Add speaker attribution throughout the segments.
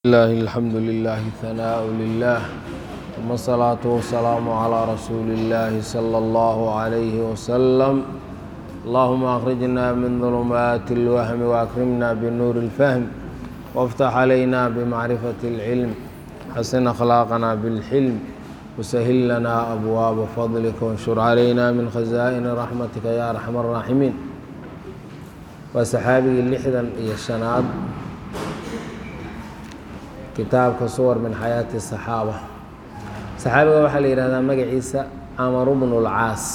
Speaker 1: الله الحمد لله ثناء لله ثم الصلاة والسلام على رسول الله صلى الله عليه وسلم اللهم أخرجنا من ظلمات الوهم وأكرمنا بنور الفهم وافتح علينا بمعرفة العلم حسن أخلاقنا بالحلم وسهل لنا أبواب فضلك وانشر علينا من خزائن رحمتك يا أرحم الراحمين وسحابي اللحدا إيا الشناد kitaabka suwar min xayaati saxaaba saxaabiga waxaa la yihahdaa magaciisa camar bnu lcaas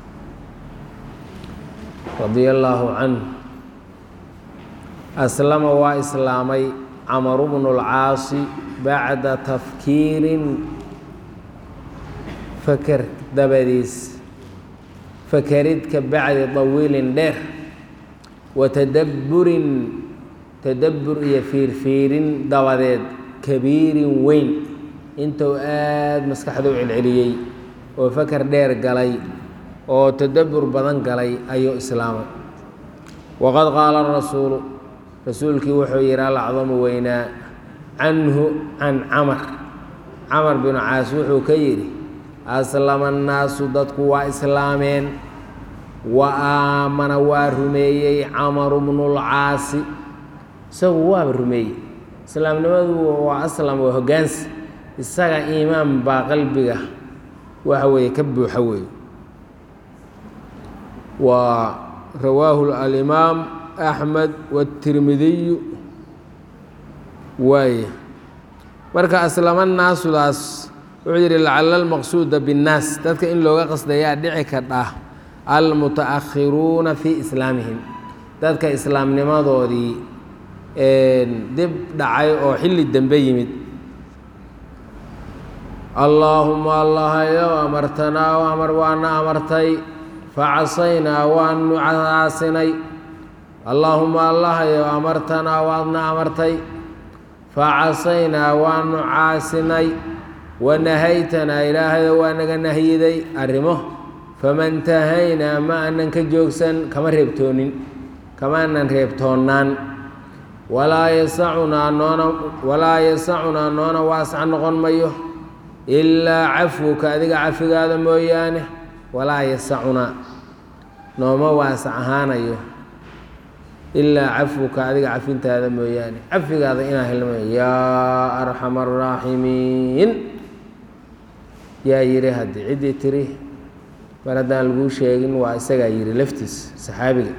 Speaker 1: radia allaahu canhu aslama waa islaamay camaru bnu lcaasi bacda tafkiirin faker dabadiis fakerid ka bacdi dawiilin dheer wa tadabburin tadabbur iyo fiirfiirin dabadeed kabiirin weyn intuu aada maskaxda u celceliyey oo faker dheer galay oo tadabbur badan galay ayuu islaamay waqad qaala rasuulu rasuulkii wuxuu yihi alacdamu weynaa canhu can camar camar binu caas wuxuu ka yidhi aslama annaasu dadku waa islaameen wa aamana waa rumeeyey camaru bnulcaasi isagu waaba rumeeyey islaamnimadu waa aslam waa hoggaansi isaga iimaan baa qalbiga waxa weeye ka buuxa weeye waa rawaahu alimaam axmed watirmidiyu waaye marka aslama naasudaas wuxuu yidhi lacala almaqsuuda binnaas dadka in looga qasdayaa dhici kadha almutaakhiruuna fii islaamihim dadka islaamnimadoodii dib dhacay oo xilli dambe yimid allaahuma allahayow amartanaa o amar waana amartay facasaynaa waanu caasinay allaahuma allahayow amartanaa waadna amartay facasaynaa waanu caasinay wanahaytanaa ilaahayo waa naga nahyiday arrimo famantahaynaa ma aanan ka joogsan kama reebtoonin kama aanan reebtoonnaan walaa yasacunaa noona walaa yasacunaa noona waasac noqon mayo ilaa cafwuka adiga cafigaada mooyaane walaa yasacunaa nooma waasac ahaanayo ilaa cafwuka adiga cafintaada mooyaane cafigaada inaa helmayo yaa arxama araaximiin yaa yidhi haddii ciddii tiri mar haddaan laguu sheegin waa isagaa yidhi laftiis saxaabiga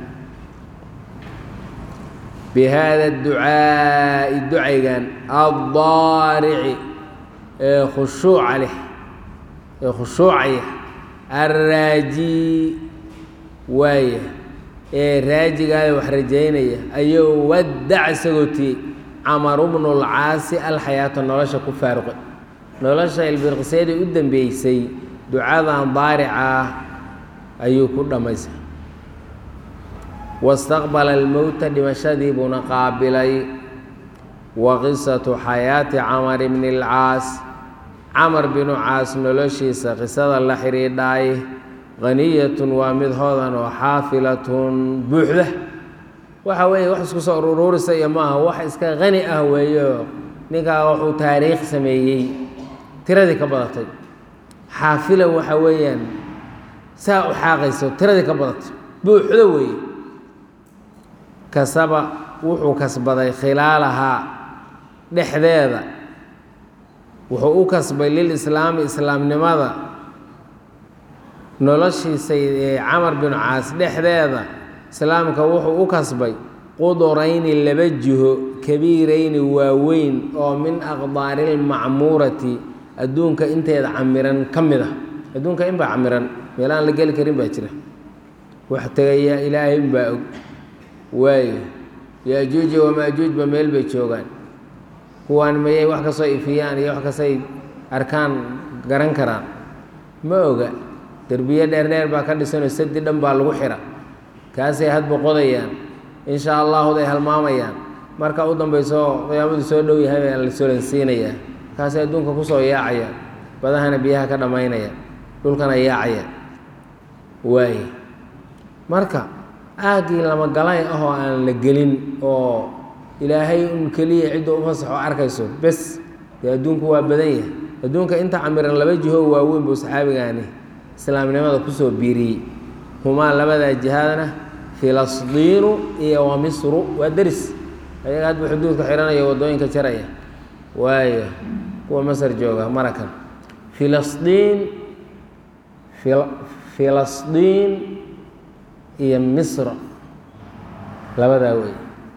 Speaker 1: bihada ducaa'i ducaygan addaarici ee khushuuca leh ee khushuucaya arraaji waaya ee raajigaada wax rajaynaya ayuu waddac isagoo tiyey camaru bnulcaasi alxayaata nolosha ku faaruqay nolosha ilbirqiseedii u dambeysay ducadan daarica ah ayuu ku dhammaystay wastaqbala almowta dhimashadii buuna qaabilay wa qisatu xayaati camar bni alcaas camar binu caas noloshiisa qisada la xidhiidhaay haniyatun waa mid hodan oo xaafilatun buuxda waxa weeye wax isku soo uruurisa iyo maaha wax iska qani ah weeyo ninkaa wuxuu taariikh sameeyey tiradii ka badatay xaafila waxa weeyaan saa u xaaqayso tiradii ka badatay buuxda weeye kasaba wuxuu kasbaday khilaalahaa dhexdeeda wuxuu u kasbay lilislaami islaamnimada noloshiisa ee camar binu caas dhexdeeda islaamka wuxuu u kasbay qudurayni laba jiho kabiirayni waaweyn oo min aqdaari lmacmuurati adduunka inteeda camiran ka mid ah adduunka in baa camiran meelaan la geli karin baa jira wax tegayaa ilaahay inbaa og waayo yaajuuja wamaajuujba meel bay joogaan kuwaan mayay wax kasoo ifiyaan iyo wax kastay arkaan garan karaan ma oga derbiyo dheerdheer baa ka dhisanoo sadi dhan baa lagu xira kaasay hadba qodayaan insha allahuday halmaamayaan marka u dambayso qiyaamadu soo dhow yahay baa la solansiinayaa kaasay adduunka kusoo yaacayaan badahana biyaha ka dhammaynayaan dhulkana yaacayaan waaye marka aaggii lama galay ahoo aan la gelin oo ilaahay un keliya cidda u fasaxo arkayso bes dee adduunku waa badan yahay adduunka inta camiran laba jiho waaweyn buu saxaabigaani islaamnimada kusoo biiriyey humaa labadaa jihaadna filasdiinu iyo wa misru waa deris ayaga hadba xuduudka xihanaya waddooyinka jaraya waayo kuwa masar jooga marakan filasdiin filasdiin iyo misra labadaa wey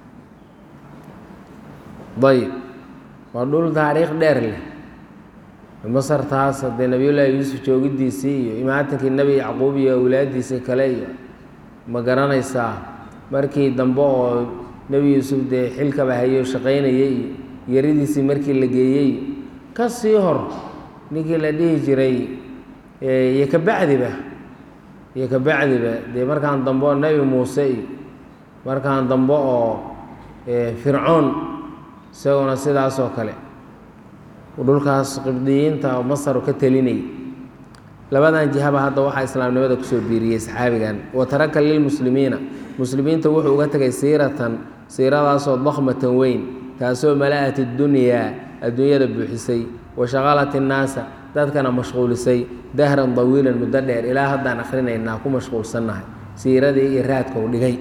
Speaker 1: ayb waa dhul taariikh dheer leh masar taas haddee nabiyullaahi yuusuf joogidiisii iyo imaatankii nebi yacquub iyo awlaadiisii kale iyo ma garanaysaa markii dambe oo nebi yuusuf dee xilkaba hayo shaqaynayay iyo yaridiisii markii la geeyey ka sii hor ninkii la dhihi jiray iyo kabacdiba iyo kabacdiba dee markaan dambe oo nebi muuse iyo markaan dambe oo fircoon isaguna sidaasoo kale dhulkaas qibdiyiinta oo masar ka telinayay labadan jihaba hadda waxaa islaamnimada kusoo biiriyey saxaabigan wa taraka lilmuslimiina muslimiinta wuxuu uga tegay siiratan siiradaasoo dakmatan weyn taasoo mala'at اdunyaa adduunyada buuxisay wa shaqalat innaasa dadkana mashquulisay dahran dawiilan muddo dheer ilaa haddaan akhrinaynaa ku mashquulsannahay siiradii iyo raadkou dhigay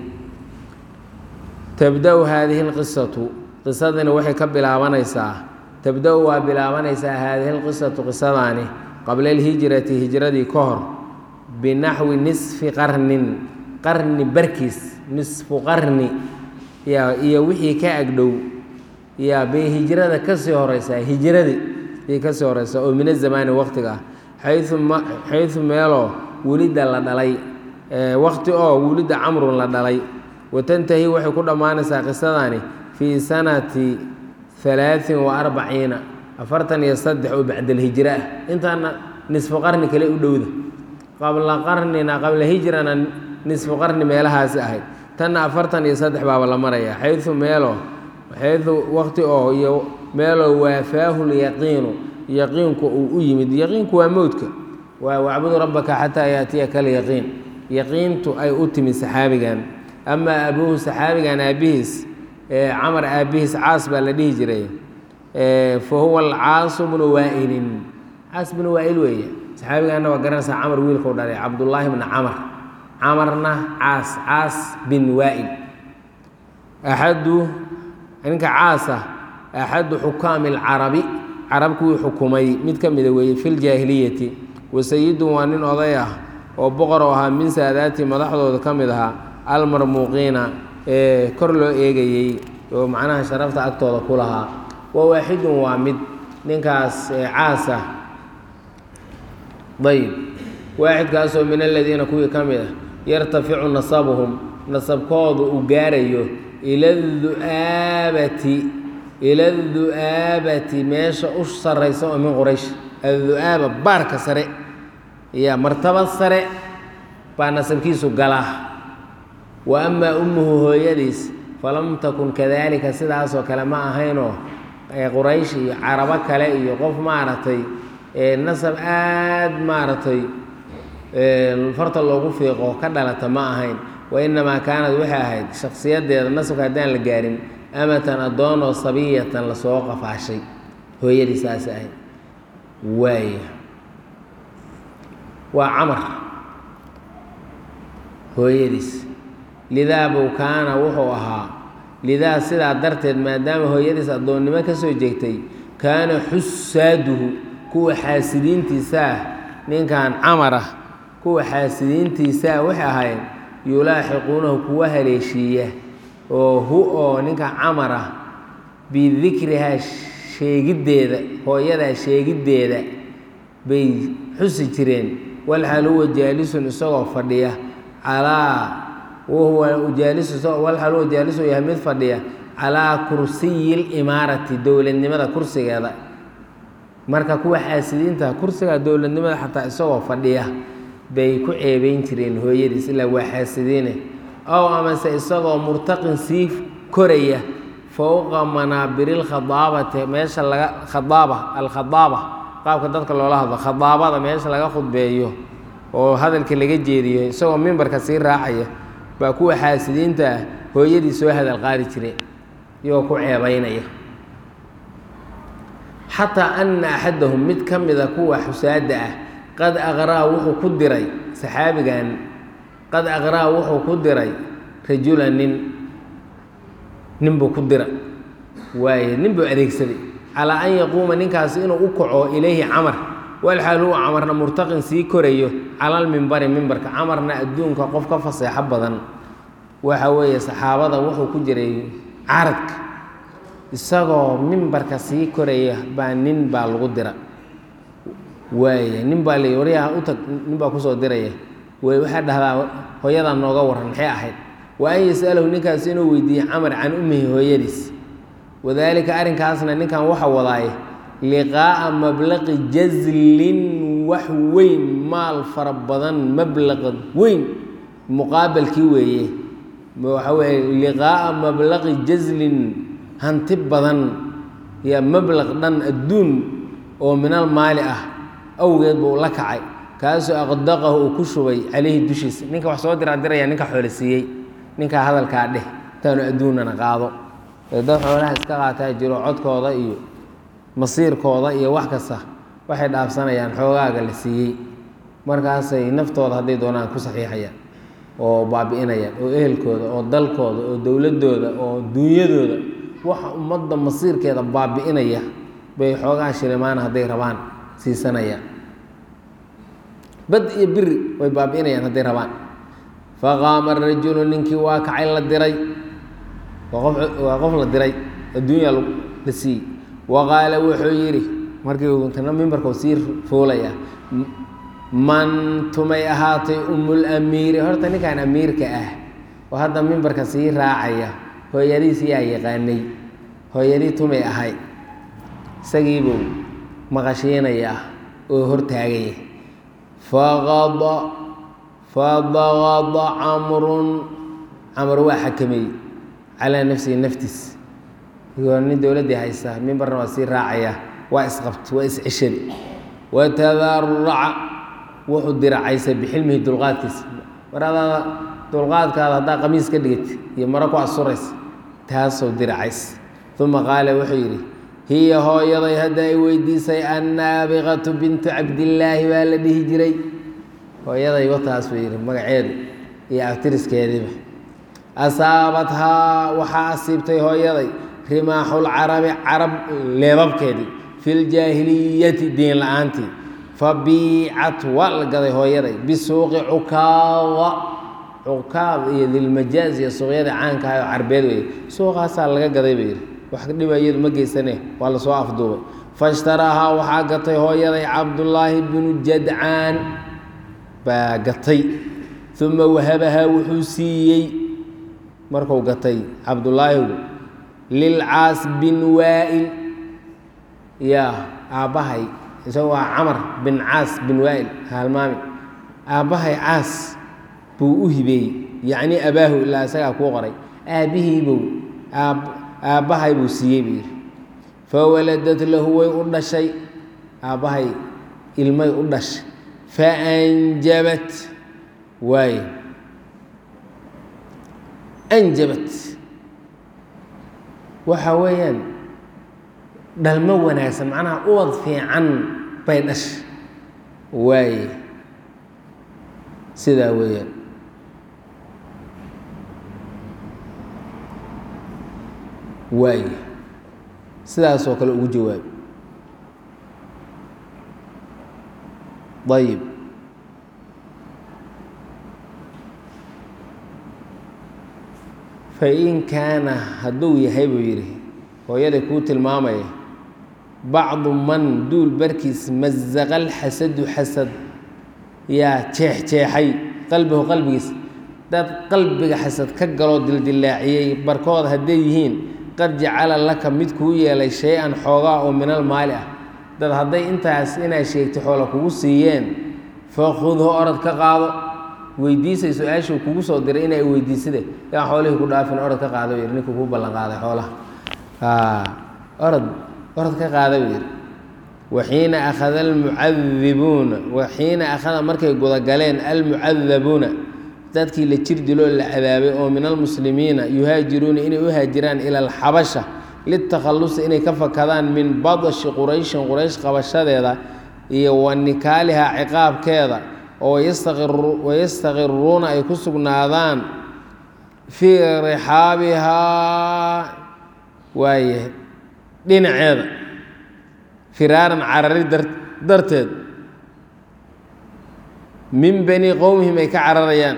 Speaker 1: tabda-u haadihi اlqisatu qisadani waxay ka bilaabanaysaa tabda-u waa bilaabanaysaa haadihi lqisatu qisadaani qabla alhijrati hijradii ka hor binaxwi nisfi qarnin qarni barkiis nisfu qarni ya iyo wixii ka agdhow yaa bay hijrada kasii horeysaa hijradii bay kasii horeysaa oo min azamaani waqtiga ah xayu ma xaysu meeloo welidda la dhalay waqti oo welidda camrun la dhalay watantahi waxay ku dhammaanaysaa qisadani fii sanati alaain wa arbaciina afartan iyo saddex oo bacdalhijra ah intaana nisfu qarni kale u dhowda qabla qarnina qabla hijrana nisfu qarni meelahaasi ahayd tanna afartan iyo saddex baaba la maraya xayu meelo xayu waqti oo iyo meeloo waafaahu lyaqiinu yaqiinku uu u yimid yaqiinku waa mowdka waa wacbudu rabbaka xataa yaatiyaka alyaqiin yaqiintu ay u timid saxaabigan amaa abuuhu saxaabigan aabihiis camar aabihiis caas baa la dhihi jiray fa huwa alcaasu bnu waailin caas bnu waail weeye saxaabigaana waa garanaysaa camar wiilkau dhalay cabdullaahi bna camar camarna caas caas bin waail axadu ninka caasa axadu xukaami alcarabi carab kuwii xukumay mid ka mida weeye fi ljaahiliyati wasayidun waa nin oday ah oo boqor oo ahaa min saadaati madaxdooda ka mid ahaa almarmuuqiina ee kor loo eegayey oo macnaha sharafta agtooda ku lahaa wa waaxidun waa mid ninkaas caasa ayb waaxidkaasoo min aladiina kuwii ka mid ah yartaficu nasabuhum nasabkoodu uu gaarayo ila du'aabati ila du'aabati meesha u saraysa oo min quraysh addu'aaba baarka sare iyo martabad sare baa nasabkiisu galaa wa amaa ummuhu hooyadiis falam takun kadaalika sidaasoo kale ma ahaynoo quraysh iyo carabo kale iyo qof maaragtay nasab aad maaragtay farta loogu fiiqo ka dhalata ma ahayn wa inamaa kaanad waxay ahayd shakhsiyadeeda nasabka haddaan la gaarin amatan addoonoo sabiyatan lasoo qafaashay hooyadii saas ahayd waaya waa camar hooyadiis lidaa buu kaana wuxuu ahaa lidaa sidaa darteed maadaama hooyadiis addoonnimo ka soo jeegtay kaana xusaaduhu kuwa xaasidiintiisaah ninkan camar ah kuwa xaasidiintiisaa waxay ahayd yulaaxiquunahu kuwa haleeshiiya oo hu oo ninka camar ah bidikrihaa sheegiddeeda hooyadaa sheegiddeeda bay xusi jireen walxal huwa jaalisun isagoo fadhiya calaa wahuwa jaalisu walxal huwa jaalisu yahay mid fadhiya calaa kursiyi limaarati dowladnimada kursigeeda marka kuwa xaasidiinta kursiga dowladnimada xataa isagoo fadhiya bay ku ceebeyn jireen hooyadiis ilaa waa xaasidiine ow amase isagoo murtaqin sii koraya fowqa manaabiri lkhadaabati meesha laga khadaaba alkhadaaba qaabka dadka loola hadlo khadaabada meesha laga khudbeeyo oo hadalka laga jeediyo isagoo mimbarka sii raacaya baa kuwa xaasidiinta ah hooyadii soo hadal qaadi jireen iyagoo ku ceebaynaya xataa ana axadahum mid ka mida kuwa xusaada ah qad aqraa wuxuu ku diray saxaabigan qad aqraa wuxuu ku diray rajula nin nin buu ku dira waaye nin buu adeegsaday calaa an yaquuma ninkaasi inuu u kaco ilayhi camar walxaal huwa camarna murtaqin sii korayo calalmimbari mimbarka camarna adduunka qof ka faseexo badan waxa weeye saxaabada wuxuu ku jiray caradka isagoo mimbarka sii koraya baa nin baa lagu dira waaya nin baa la waryaha u tag nin baa kusoo diraya way waxaa dhahdaa hooyadaa nooga warran maxay ahayd wa an yas'alahu ninkaas inuu weydiiyey camar can ummihi hooyadiis wadaalika arrinkaasna ninkan waxa wadaaye liqaa'a mablaqi jazlin wax weyn maal fara badan mablaqa weyn muqaabalkii weeye waxa weeye liqaa'a mablaqi jazlin hanti badan iyo mablaq dhan adduun oo minal maali ah awgeed buu la kacay kaasoo aqdaqahu uu ku shubay calayhi dushiisa ninka wax soo diraa diraya ninka xoolo siiyey ninkaa hadalkaa dheh intaanu adduunnana qaado dad xoolaha iska qaataa jiro codkooda iyo masiirkooda iyo wax kasta waxay dhaafsanayaan xoogaaga la siiyey markaasay naftooda hadday doonaan ku saxiixayaan oo baabi'inayaan oo ehelkooda oo dalkooda oo dowladdooda oo duunyadooda waxa ummadda masiirkeeda baabi'inaya bay xoogaa shilimaana hadday rabaan siisanayaan bad iyo biri way baabi'inayaan hadday rabaan faqaama rajulu ninkii waa kacay la diray waa qof la diray adduunya la siiyey wa qaala wuxuu yidhi markii kana mimbarkau sii fuulaya man tumay ahaatay umulamiiri horta ninkan amiirka ah oo hadda mimbarka sii raacaya hooyadiis yaa yaqaanay hooyadii tumay ahay isagiibuu maqashiinayaa oo hortaagaya faqada fadaqada camrun camar waa xakameeyey calaa nafsihi naftiis igoo nin dowladdii haysta mimbarna waa sii raacaya waa isqabt waa isceshadi watadaraca wuxuu diracaysay bixilmihi dulqaadkiisa mar adaada dulqaadkaada haddaa qamiis ka dhigati iyo maro ku asuraysa taasoo diracays uma qaala wuxuu yidhi hiya hooyaday hadda ay weydiisay annaabiqatu bintu cabdillaahi baa la dhihi jiray hooyaday wataas buu yidhi magaceedu iyo aftiriskeediiba asaabathaa waxaa asiibtay hooyaday rimaaxulcarabi carab leebabkeedii fi ljaahiliyati diin la-aantii fabiicat waa la gaday hooyaday bisuuqi cukaada cukaad iyo dilmajaaz iyo suuqyada caanka ah oo carbeed weeye suuqaasaa laga gaday buu yidhi wax dhiba iyadu ma geysane waa lasoo afduubay fashtaraahaa waxaa gatay hooyaday cabdullaahi binu jadcaan baa gatay uma wahabahaa wuxuu siiyey marku gatay cabdullaahigu lilcaas bin waa'il yaa aabbahay isaga waa camar bin caas bin waa'il halmaami aabbahay caas buu u hibeeyey yacnii abaahu ilaa isagaa kuu qoray aabbihiibuu aabbahay buu siiyey buu yidhi fawaladad lahu way u dhashay aabbahay ilmay u dhashay faanjabat waaye anjabat waxa weeyaan dhalmo wanaagsan macnaha uwad fiican bay dhashay waaye sidaa weeyaan waaye sidaasoo kale ugu jawaabi ayib fain kaana hadduu yahay buu yidhi hooyada kuu tilmaamaya bacdu man duul barkiis mazaqa alxasadu xasad yaa jeexjeexay qalbihu qalbigiis dad qalbiga xasad ka galoo dildilaaciyey barkood hadday yihiin qad jacala laka mid kuu yeelay shay-an xoogaa oo minal maali ah dad hadday intaas inaad sheegtay xoola kugu siiyeen fakhudhu orod ka qaado weydiisay su-aashuu kugu soo diray inay weydiisade yaan xoolihii ku dhaafin orod ka qaada yidhi ninkuu kuu ballan qaaday xoolaha orod orod ka qaada buu yidhi waxiina akhada almucadibuuna waxiina akhada markay gudagaleen almucadabuuna dadkii la jir diloo la cadaabay oo min almuslimiina yuhaajiruuna inay u haajiraan ila alxabasha litakhallusi inay ka fakadaan min badashi qurayshin quraysh qabashadeeda iyo wa nikaaliha ciqaabkeeda oo wayastaqiruuna ay ku sugnaadaan fii rixaabihaa waaye dhinaceeda firaaran carari darteed min bani qowmihim ay ka cararayaan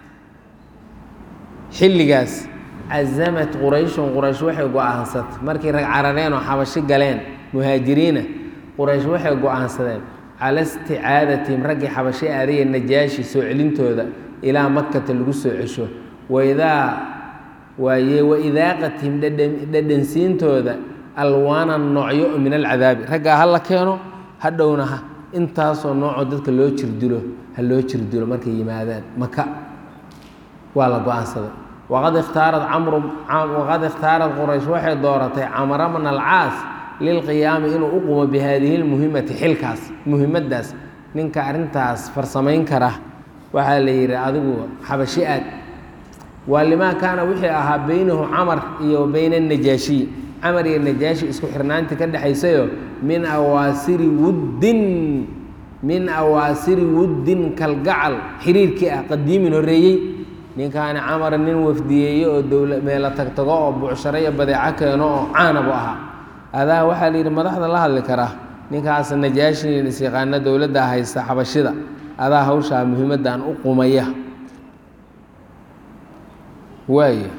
Speaker 1: xilligaas cazamat qurayshun quraysh waxay go-aansatay markii rag carareen oo xabashi galeen muhaajiriina quraysh waxay go-aansadeen cala isticaadatim raggii xabashi aadaya najaashi soo celintooda ilaa makata lagu soo cesho waidaa waaye waidaaqatihim dhadhansiintooda alwaana noocyo min alcadaabi raggaa ha la keeno hadhowna ha intaasoo noocoo dadka loo jirdilo ha loo jirdilo markay yimaadaan maka waa la go-aansaday waqad ikhtaarad camru waqad ikhtaarad quraysh waxay dooratay camra bna alcaas lilqiyaami inuu u qumo bi haadihi lmuhimati xilkaas muhimaddaas ninka arrintaas farsamayn kara waxaa la yidhi adigu xabashi aad waa limaa kaana wixii ahaa beynahu camar iyo beyna anajaashiy camar iyo najaashi isku xirnaantii ka dhexaysayo min awaasiri wuddin min awaasiri wuddin kalgacal xiriirkii ah qadiimin horreeyey ninkaani camar nin wafdiyeeye oo dowla meelo tagtago oo bucsharo iyo badeeco keeno oo caanabu ahaa adaa waxaa la yidhi madaxda la hadli karaa ninkaas najaashin isyaqaana dowladda haysta xabashida adaa hawshaa muhiimaddan u qumaya waaya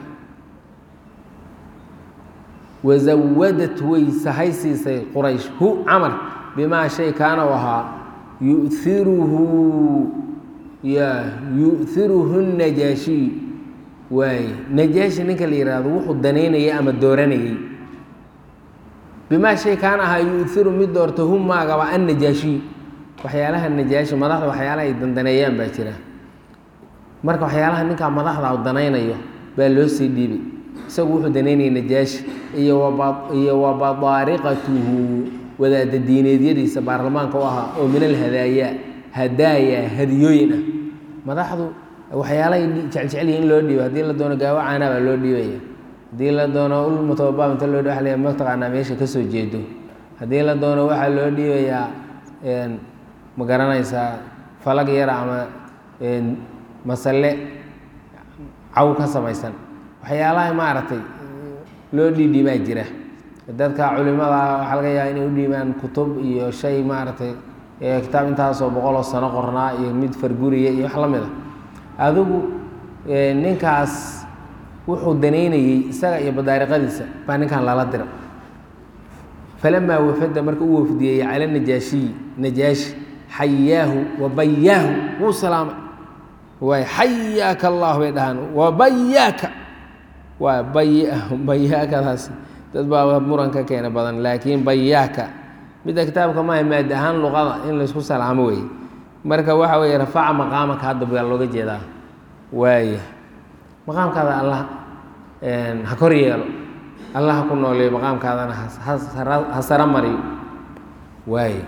Speaker 1: wazawadat way sahay siisay quraysh hu camar bimaa shay kaana u ahaa yuiruhu ya yu'iruhu najaashiy waaye najaashi ninka la yidhaahdo wuxuu danaynayay ama dooranayey bimaa shay kaana ahaa yu'iru mid doorta hu maagaba an najaashiy waxyaalaha najaashi madaxda waxyaalaha ay dandaneeyaan baa jira marka waxyaalaha ninkaa madaxda u danaynayo baa loo sii dhiibay isagu wuxuu danaynayay najaashi iyo iyo wabadaariqatuhu wadaada diineedyadiisa baarlamaanka u ahaa oo min alhadaaya hadaaya hadiyooyin ah madaxdu waxyaalahay jecljecel in loo dhiibo haddii la doono gaawo caanaa baa loo dhiibaya haddii la doono ul mutababaab inta loo dhiba wa mataqaanaa meesha ka soo jeedo haddii la doono waxaa loo dhiibayaa ma garanaysaa falag yara ama masalle caw ka samaysan waxyaalaha maaragtay loo dhiidhiibaa jira dadka culimada waxaa laga yaaba inay u dhiibaan kutub iyo shay maaragtay kitaab intaasoo boqoloo sano qornaa iyo mid farguriya iyo wax la mid a adigu ninkaas wuxuu danaynayey isaga iyo badaariqadiisa baa ninkan lala dira falamaa wafada marka u wafdiyey cala najaashiyi najaashi xayaahu wabayaahu wuu salaamay waay xayaaka allah bay dhahaan wabayaaka waa bay bayaakadaas dad baa muran ka keena badan laakiin bayaaka midda kitaabka maaha maad ahaan luqada in laysku salaamo weeye marka waxa weeye rafaca maqaamaka hadda baa looga jeedaa waaya maqaamkaada allah ha kor yeelo allah ha ku nooleeyo maqaamkaadana ha sara mariyo waaya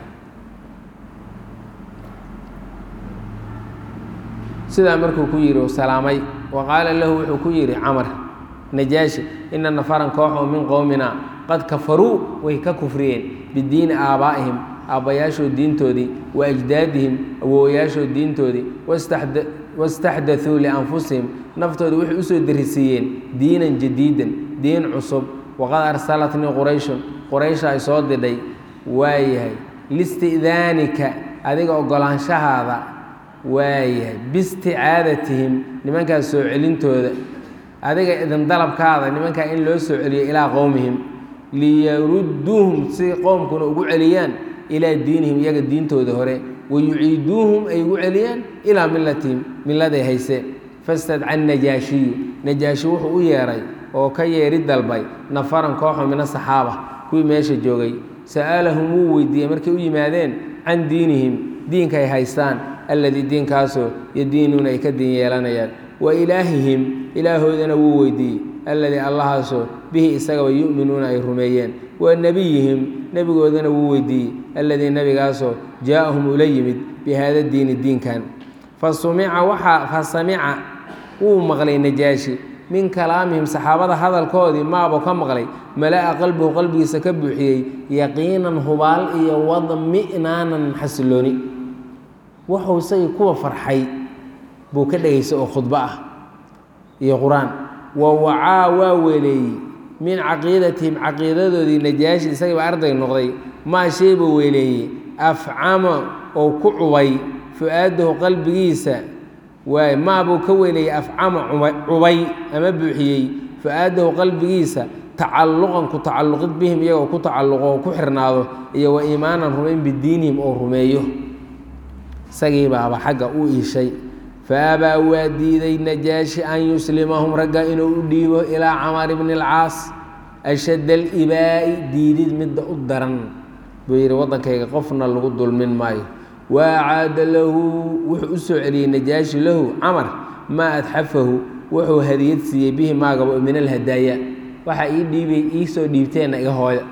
Speaker 1: sidaa markuu ku yidhi salaamay wa qaala lahu wuxuu ku yidhi camar najaashi ina nafaran koox oo min qowmina qad kafaruu way ka kufriyeen bidiini aabaa'ihim aabbayaashood diintoodii wa ajdaadihim awowayaashood diintoodii wastaxdaثuu lianfusihim naftooda waxay usoo darisiiyeen diinan jadiidan diin cusub waqad arsalatnii qurayshun quraysha ay soo didhay waayahay listi'daanika adiga ogolaanshahaada waayahay biisticaadatihim nimankaas soo celintooda adiga idin dalabkaada nimankaa in loo soo celiyo ilaa qowmihim liyarudduuhum si qowmkuna ugu celiyaan ilaa diinihim iyaga diintooda hore wayuciiduuhum ay ugu celiyaan ilaa milatihim milladay hayseen fastadca najaashiyu najaashi wuxuu u yeedhay oo ka yeeri dalbay nafaran kooxo min asaxaaba kuwii meesha joogay sa'alahum wuu weydiiyey markay u yimaadeen can diinihim diinka ay haystaan alladii diinkaasoo yadiinuuna ay ka diin yeelanayaan wa ilaahihim ilaahoodana wuu weydiiyey alladii allahaasoo bihi isagaba yu'minuuna ay rumeeyeen wa nebiyihim nebigoodana wuu weydiiyey alladii nebigaasoo jaa'ahum ula yimid bi haada diini diinkan fa sumica waxaa fa samica wuu maqlay najaashi min kalaamihim saxaabada hadalkoodii maabuu ka maqlay mala'a qalbigu qalbigiisa ka buuxiyey yaqiinan hubaal iyo wadmi'naanan xasilooni wuxuu isagii kuwa farxay buu ka dhegaystay oo khudbo ah iyo qur-aan wa wacaa waa weeleeyey min caqiidatihim caqiidadoodii najaashi isagiiba arday noqday maa shay buu weeleeyey afcama oo ku cubay fu-aadahu qalbigiisa waay maabuu ka weeleeyey afcama cubay ama buuxiyey fu-aadahu qalbigiisa tacalluqan ku tacalluqid bihim iyagoo ku tacalluqo oo ku xirnaado iyo wa iimaanan rumayn bidiinihim oo rumeeyo isagiibaaba xagga u iishay faabaa waa diiday najaashi an yuslimahum ragga inuu u dhiibo ilaa camar bni alcaas ashadd alibaa'i diidid midda u daran buu yidhi waddankayga qofna lagu dulmin maayo wa acaada lahu wuxuu u soo celiyey najaashi lahu camar maa adxafahu wuxuu hadiyad siiyey bihi maagaba min alhadaaya waxa ii dhiibay iisoo dhiibteenna iga hooya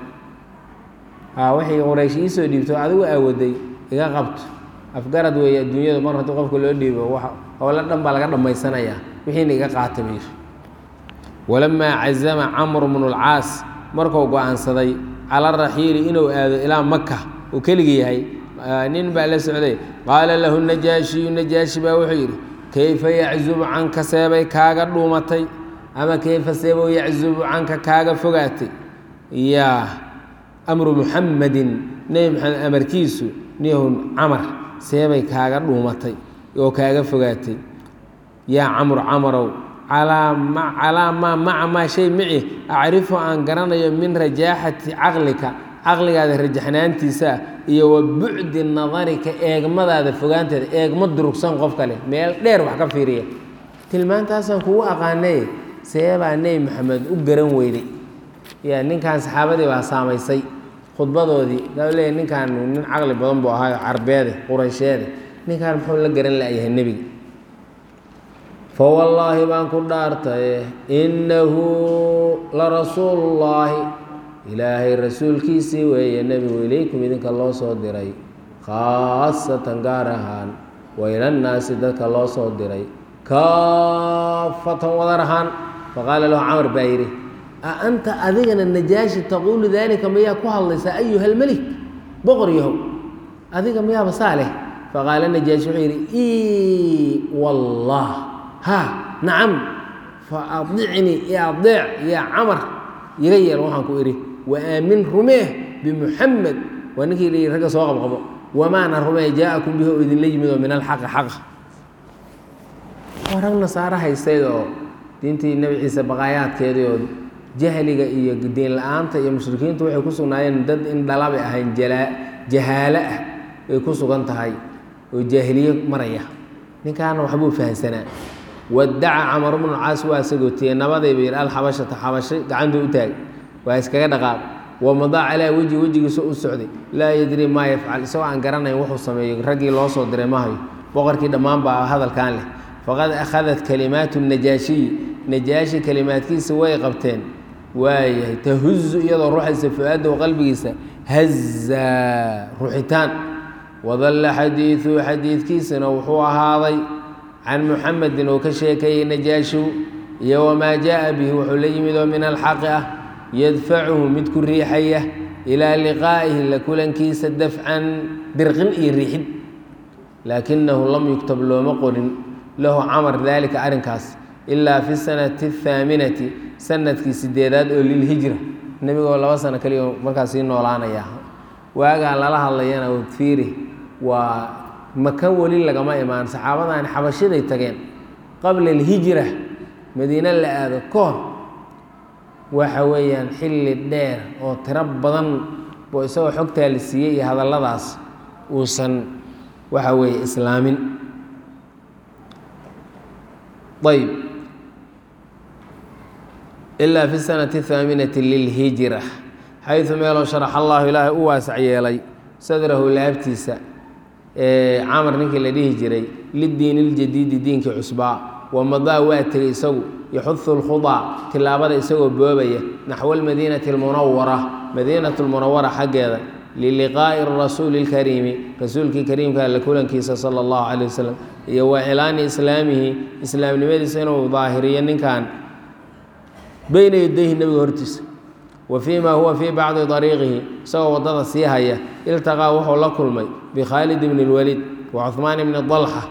Speaker 1: wixii quraysh iisoo dhiibto adigu aawaday iga qabto afgarad weeye adduunyadu mar haddii qofka loo dhiibo howlo dhan baa laga dhammaysanayaa wixiina iga qaata buu yidhi walamaa cazama camru bnu lcaas markuu go-aansaday cala raxiili inuu aado ilaa maka uu keligii yahay nin baa la socday qaala lahu najaashiyu najaashi baa wuxuu yidhi kayfa yaczubu canka seebay kaaga dhuumatay ama kayfa seebow yaczubu canka kaaga fogaatay yaa amru muxamadin nebi maxamed amarkiisu nihun camar seebay kaaga dhuumatay oo kaaga fogaatay yaa camru camarow calaa maa maca maa shay mici acrifu aan garanayo min rajaaxati caqlika caqligaada rajaxnaantiisa iyo wa bucdi nadarika eegmadaada fogaanteeda eegma durugsan qof kale meel dheer wax ka fiiriya tilmaantaasaan kugu aqaanay seebaa nebi maxamed u garan weyday ya ninkan saxaabadii baa saamaysay khudbadoodii daa leeyahy ninkan nin caqli badan buu ahaayo carbeede quraysheede ninkaan muxuu la garan la'yahay nebiga fa wallaahi baan ku dhaartaye innahu la rasuulullaahi ilaahay rasuulkiisii weeye nebigu ilaykum idinka loo soo diray khaasatan gaar ahaan wa ilannaasi dadka loo soo diray kaafatan wadar ahaan faqaala lahu camar baa yidhi a anta adigana najaashi taquulu daalika mayaa ku hadlaysaa ayuha almelik boqor yahow adiga miyaaba saa leh faqaala najaashi wuxuu yidhi i wallah ha nacam fa adicnii i adeec yaa camar iga yeel waxaan ku idhi wa aamin rumeeh bimuxamed waa ninkii la yidhi ragga soo qabqabo wamaana rumee jaa-akum bihi oo idinla yimid oo min alxaqi xaqa waa rag nasaaro haystayd oo diintii nebi ciise baqaayaadkeedii oo jahliga iyo diin la-aanta iyo mushrikiintu waxay ku sugnaayeen dad in dhalabay ahayn jalaa jahaalo ah ay ku sugan tahay oo jaahiliye maraya ninkaana waxbuu fahamsanaa wadaca camar bnu caas waa sagootiyey nabadayba yidhi alxabashata xabashay gacantuu u taagay waa iskaga dhaqaaq wamadaa calaa wejhi wejigiisa u socday laa yadrii maa yafcal isagoo aan garanayn wuxuu sameeyo raggii loo soo diray mahayo boqorkii dhammaan baa hadalkan leh faqad akhadat kalimaatu najaashiyi najaashi kalimaadkiisa way qabteen waayahay tahuzu iyadoo ruuxaysa fu-aadahu qalbigiisa hazaa ruuxitaan wadalla xadiiduhu xadiidkiisana wuxuu ahaaday can muxamedin oo ka sheekeeyey najaashiw iyo wamaa jaa bihi wuxuu la yimid oo min alxaqi ah yadfacuhu mid ku riixaya ilaa liqaa'ihi la kulankiisa dafcan dirqin iyo riixid laakinahu lam yugtab looma qorin lahu camar daalika arrinkaas ilaa fi sanati athaaminati sanadkii sideedaad oo lilhijra nebigoo laba sano kaliya markaas sii noolaanaya waagaa lala hadlayana fiiri waa maka weli lagama imaan saxaabadani xabashiday tageen qabla alhijra madiine la aado ka hor waxa weeyaan xilli dheer oo tiro badan boo isagoo xogtaa la siiyey iyo hadalladaas uusan waxa weeye islaamin ayb ilaa fi sanati ahaaminati lilhijra xaydu meeloo sharax allahu ilaahay u waasac yeelay sadrahu laabtiisa camar ninkii la dhihi jiray lidiin iljadiidi diinkii cusbaa wamadaa waa tegey isagu yaxudu lkhudaa tilaabada isagoo boobaya naxwa almadiinati almunawara madiinat lmunawara xaggeeda liliqaa'i rasuuli اlkariimi rasuulkii kariimka la kulankiisa sala اllahu calay wasalam iyo wa cilaani islaamihi islaamnimadiisa inuu daahiriyo ninkan beyna yadayhi nebiga hortiisa wa fii ma huwa fii bacdi dariiqihi isagoo waddada sii haya iltaqaa wuxuu la kulmay bikhaalid bni اlwaliid wa cuhmaan bni dalxa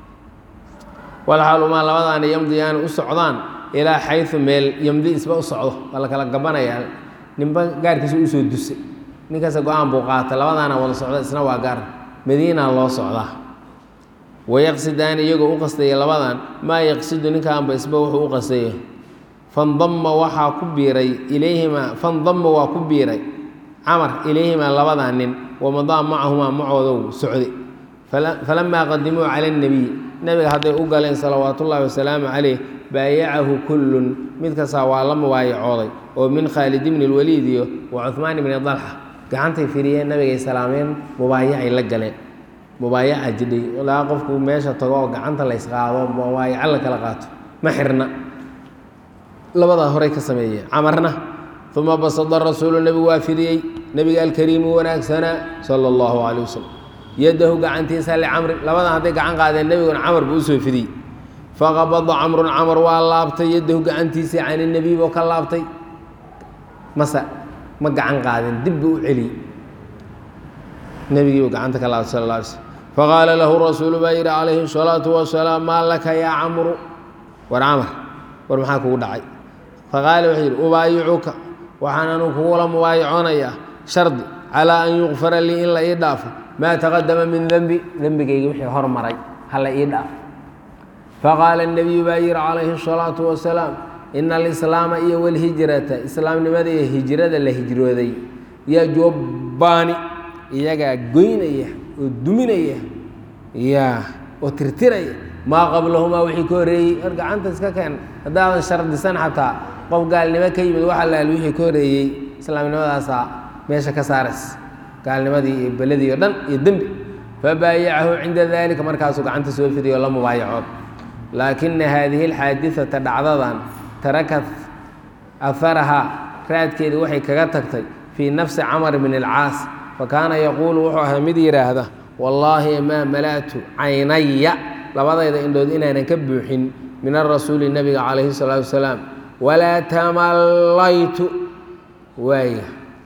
Speaker 1: walxaalumaa labadaana yamdiyaani u socdaan ilaa xayu meel yamdi isba u socdo waa la kala gabanayaa ninba gaarkiisa usoo dusay ninkaasa go-aan buu qaata labadaana wada socda isna waa gaar madiina loo socdaa wayaqsidaani iyagoo u qastaya labadan maa yaqsidu ninkaanba isba wuxuu u qastaya fandama waxaa ku biiray ilayhimaa fandama waa ku biiray camar ilayhimaa labadaa nin wamadaa macahumaa macoodow socday falamaa qadimuu cala اnebiy nebiga hadday u galeen salawaat ullaahi wasalaamu caleyh baayacahu kullun mid kastaa waa la mubaayacooday oo min khaalid bni اlwaliid iyo wa cuhmaan bni dalxa gacantay firiyeen nabigay salaameen mubaayacay la galeen mubaayaca jidhay ilaa qofku meesha tago oo gacanta la ysqaado mubaayaco la kala qaato ma xirna labadaa horey ka sameeyeen camarna uma basada rasuulu nebigu waa fidiyey nebiga alkariimu wanaagsanaa sala allahu calay wasalam yadahu gacantiisa licamrin labadan hadday gacan qaadeen nebiguna camar buu usoo fidiyey faqabada camrun camar waa laabtay yadahu gacantiisii can nebiy buu ka laabtay mase ma gacan qaadin dib buu u celiyey nebigiibuu gacanta ka laabtay sal alla alay slm faqaala lahu rasuulu baa yidhi calayhi الsalaatu wasalaam maa laka yaa camru war camar war maxaa kugu dhacay faqaala wuxuu yidhi ubaayicuka waxaan anu kugula mubaayaconayaa shardi calaa an yukfara lii in la ii dhaafo maa taqadama min dembi dembigayga wixii hormaray hala ii dhaafo faqaala الnebiyu baa yidhi calayhi الsalaatu wasalaam ina alislaama iyo walhijrata islaamnimada iyo hijrada la hijrooday yajubbaani iyagaa goynaya oo duminaya ya oo tirtiraya maa qablahumaa wixii ka horreeyey hor gacanta iska keen haddaadan shardisan xataa qof gaalnimo ka yimid waxa laal wixii ka horreeyey islaamnimadaasaa meesha ka saarays gaalnimadii iyo beladii o dhan iyo dembi fabaayacahu cinda dalika markaasuu gacanta soo fidiy oo la mubaayacood laakina haadihi alxaadidata dhacdadan tarakat aharahaa raadkeeda waxay kaga tagtay fii nafsi camar bn alcaas fakaana yaquulu wuxuu ahaa mid yidhaahda wallaahi maa mala'tu caynaya labadayda indhood inaanan ka buuxin min arasuuli nebiga calayhi salaatu wasalaam walaa tamallaytu waaya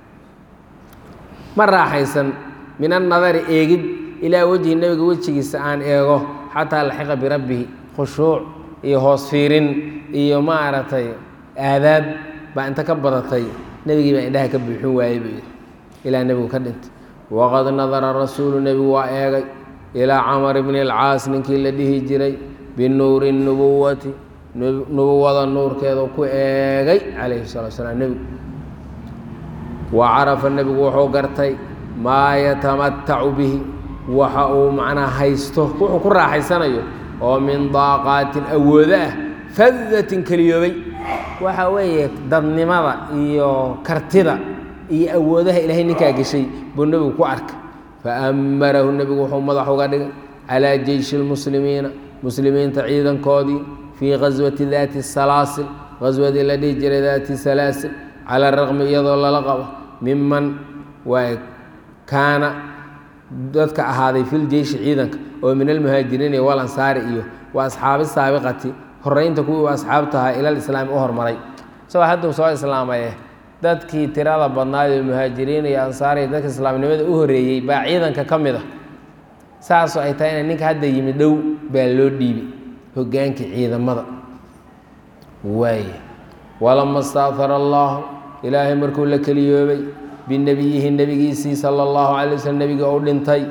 Speaker 1: ma raaxaysan min annadari eegid ilaa wejhi nebiga wejigiisa aan eego xataa laxiqa birabbihi khushuuc iyo hoos fiirin iyo maaragtay aadaab baa inta ka badatay nebigii baa indhaha ka buuxin waayey buu yidhi ilaa nebigu ka dhintay waqad nadara rasuulu nebigu waa eegay ilaa camar bni alcaas ninkii la dhihi jiray binuuri nubuwati nubuwada nuurkeedu ku eegay calayhi salatu salaam nebigu wa carafa nebigu wuxuu gartay maa yatamatacu bihi waxa uu macnaa haysto wuxuu ku raaxaysanayo oo min daaqaatin awoodo ah fadatin keliyoobay waxa weeye dadnimada iyo kartida iyo awoodaha ilaahay ninkaa geshay buu nebigu ku arkay faamarahu nebigu wuxuu madax uga dhigay calaa jeyshi lmuslimiina muslimiinta ciidankoodii fii gaswati daati salaasil gaswadii la dhihi jiray daati salaasil cala raqmi iyadoo lala qabo miman waa kaana dadka ahaaday fil jeyshi ciidanka oo min almuhaajiriin iyo walansaari iyo wa asxaabi saabiqati horeynta kuwii u asxaabtahaa ilal islaami u hormaray isagoo hadduu soo islaamaye dadkii tirada badnaad ee muhaajiriin iyo ansaar iyo dadka islaamnimada u horeeyey baa ciidanka ka mid a saasoo ay tahay ina ninka hadda yimi dhow baa loo dhiibi hogaankii ciidamada waaya walama staahara allahu ilaahay markuu la keliyoobay binabiyihi nebigiisii sala allahu calay waslm nebiga u dhintay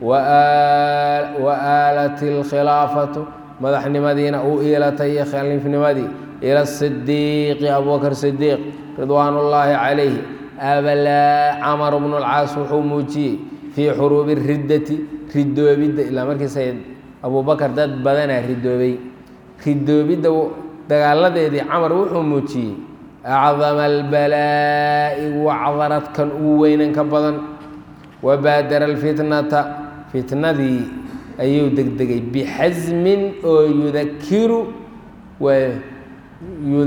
Speaker 1: wa aalat alkhilaafatu madaxnimadiina uu iilatay iyo khaliifnimadii ila sidiiqi abubakr sidiiq ridwaan ullaahi calayhi abalaa camar bnu lcaas wuxuu muujiyey fii xuruubi riddati ridoobidda ilaa markiisa abubakar dad badanaa ridoobay ridoobidda dagaaladeedii camar wuxuu muujiyey acdama albalaa'i wacdaradkan ugu weynan ka badan wabaadara alfitnata fitnadii ayuu degdegay bixasmin oo yudakiru waa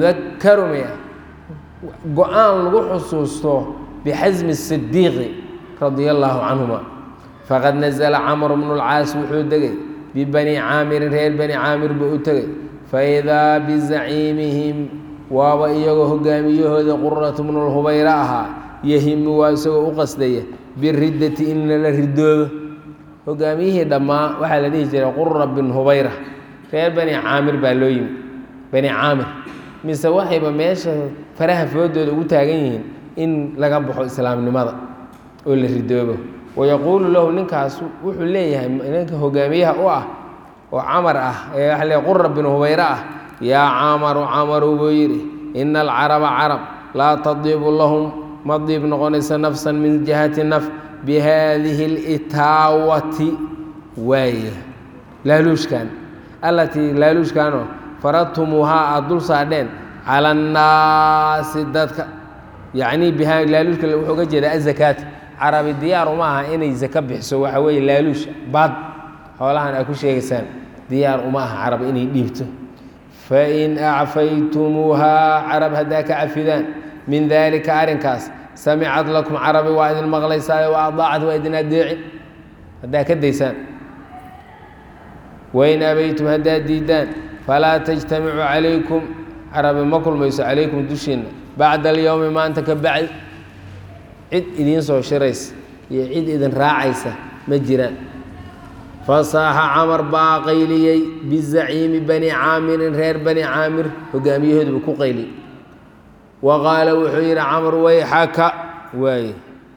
Speaker 1: yudakaru maya go-aan lagu xusuusto bixasmi sidiiqi radia allaahu canhuma faqad nazla camr bnu lcaas wuxuu degay bibani caamirin reer bani caamir buu u tegay faidaa bizaciimihim waaba iyagoo hogaamiyahooda quratu bnu lhubayra ahaa yahimu waa isagoo u qasdaya biriddati in lala ridoobo hogaamiyihii dhammaa waxaa la dhihi jiray qura bin hubayra reer bani caamir baa loo yimi bani caamir mise waxayba meesha faraha foodooda ugu taagan yihiin in laga baxo islaamnimada oo la ridoobo wayaquulu lahu ninkaas wuxuu leeyahay ninka hogaamiyaha u ah oo camar ah ee waa le qura bin hubayre ah yaa camaru camaru buu yidhi ina alcaraba carab laa tadiibu lahum ma diib noqonaysa nafsan min jihati naf bihadihi اlitaawati waaya laaluushkan allatii laaluushkanoo faradtumuuhaa aada dul saadheen cala annaasi dadka yacnii biha laaluushka wuxuu ga jeedaa azakaata carabi diyaar uma aha inay zaka bixiso waxa weeye laaluush baad xoolahan aad ku sheegaysaan diyaar uma aha carab inay dhiibto fain acfaytumuuhaa carab haddaa ka cafidaan min daalika arrinkaas samicad lakum carabi waa idin maqlaysaayo wa adaacat waa idin adeecin haddaa ka daysaan wain abaytum haddaad diidaan falaa tajtamicu calaykum carabi ma kulmayso calaykum dushiinna bacda alyowmi maanta ka bacdi cid idiin soo shiraysa iyo cid idin raacaysa ma jiraan fasaaxa camar baa qayliyey bizaciimi bani caamirin reer bani caamir hogaamiyahooduba ku qayliyey wa qaala wuxuu yidhi camar wayxaka waaye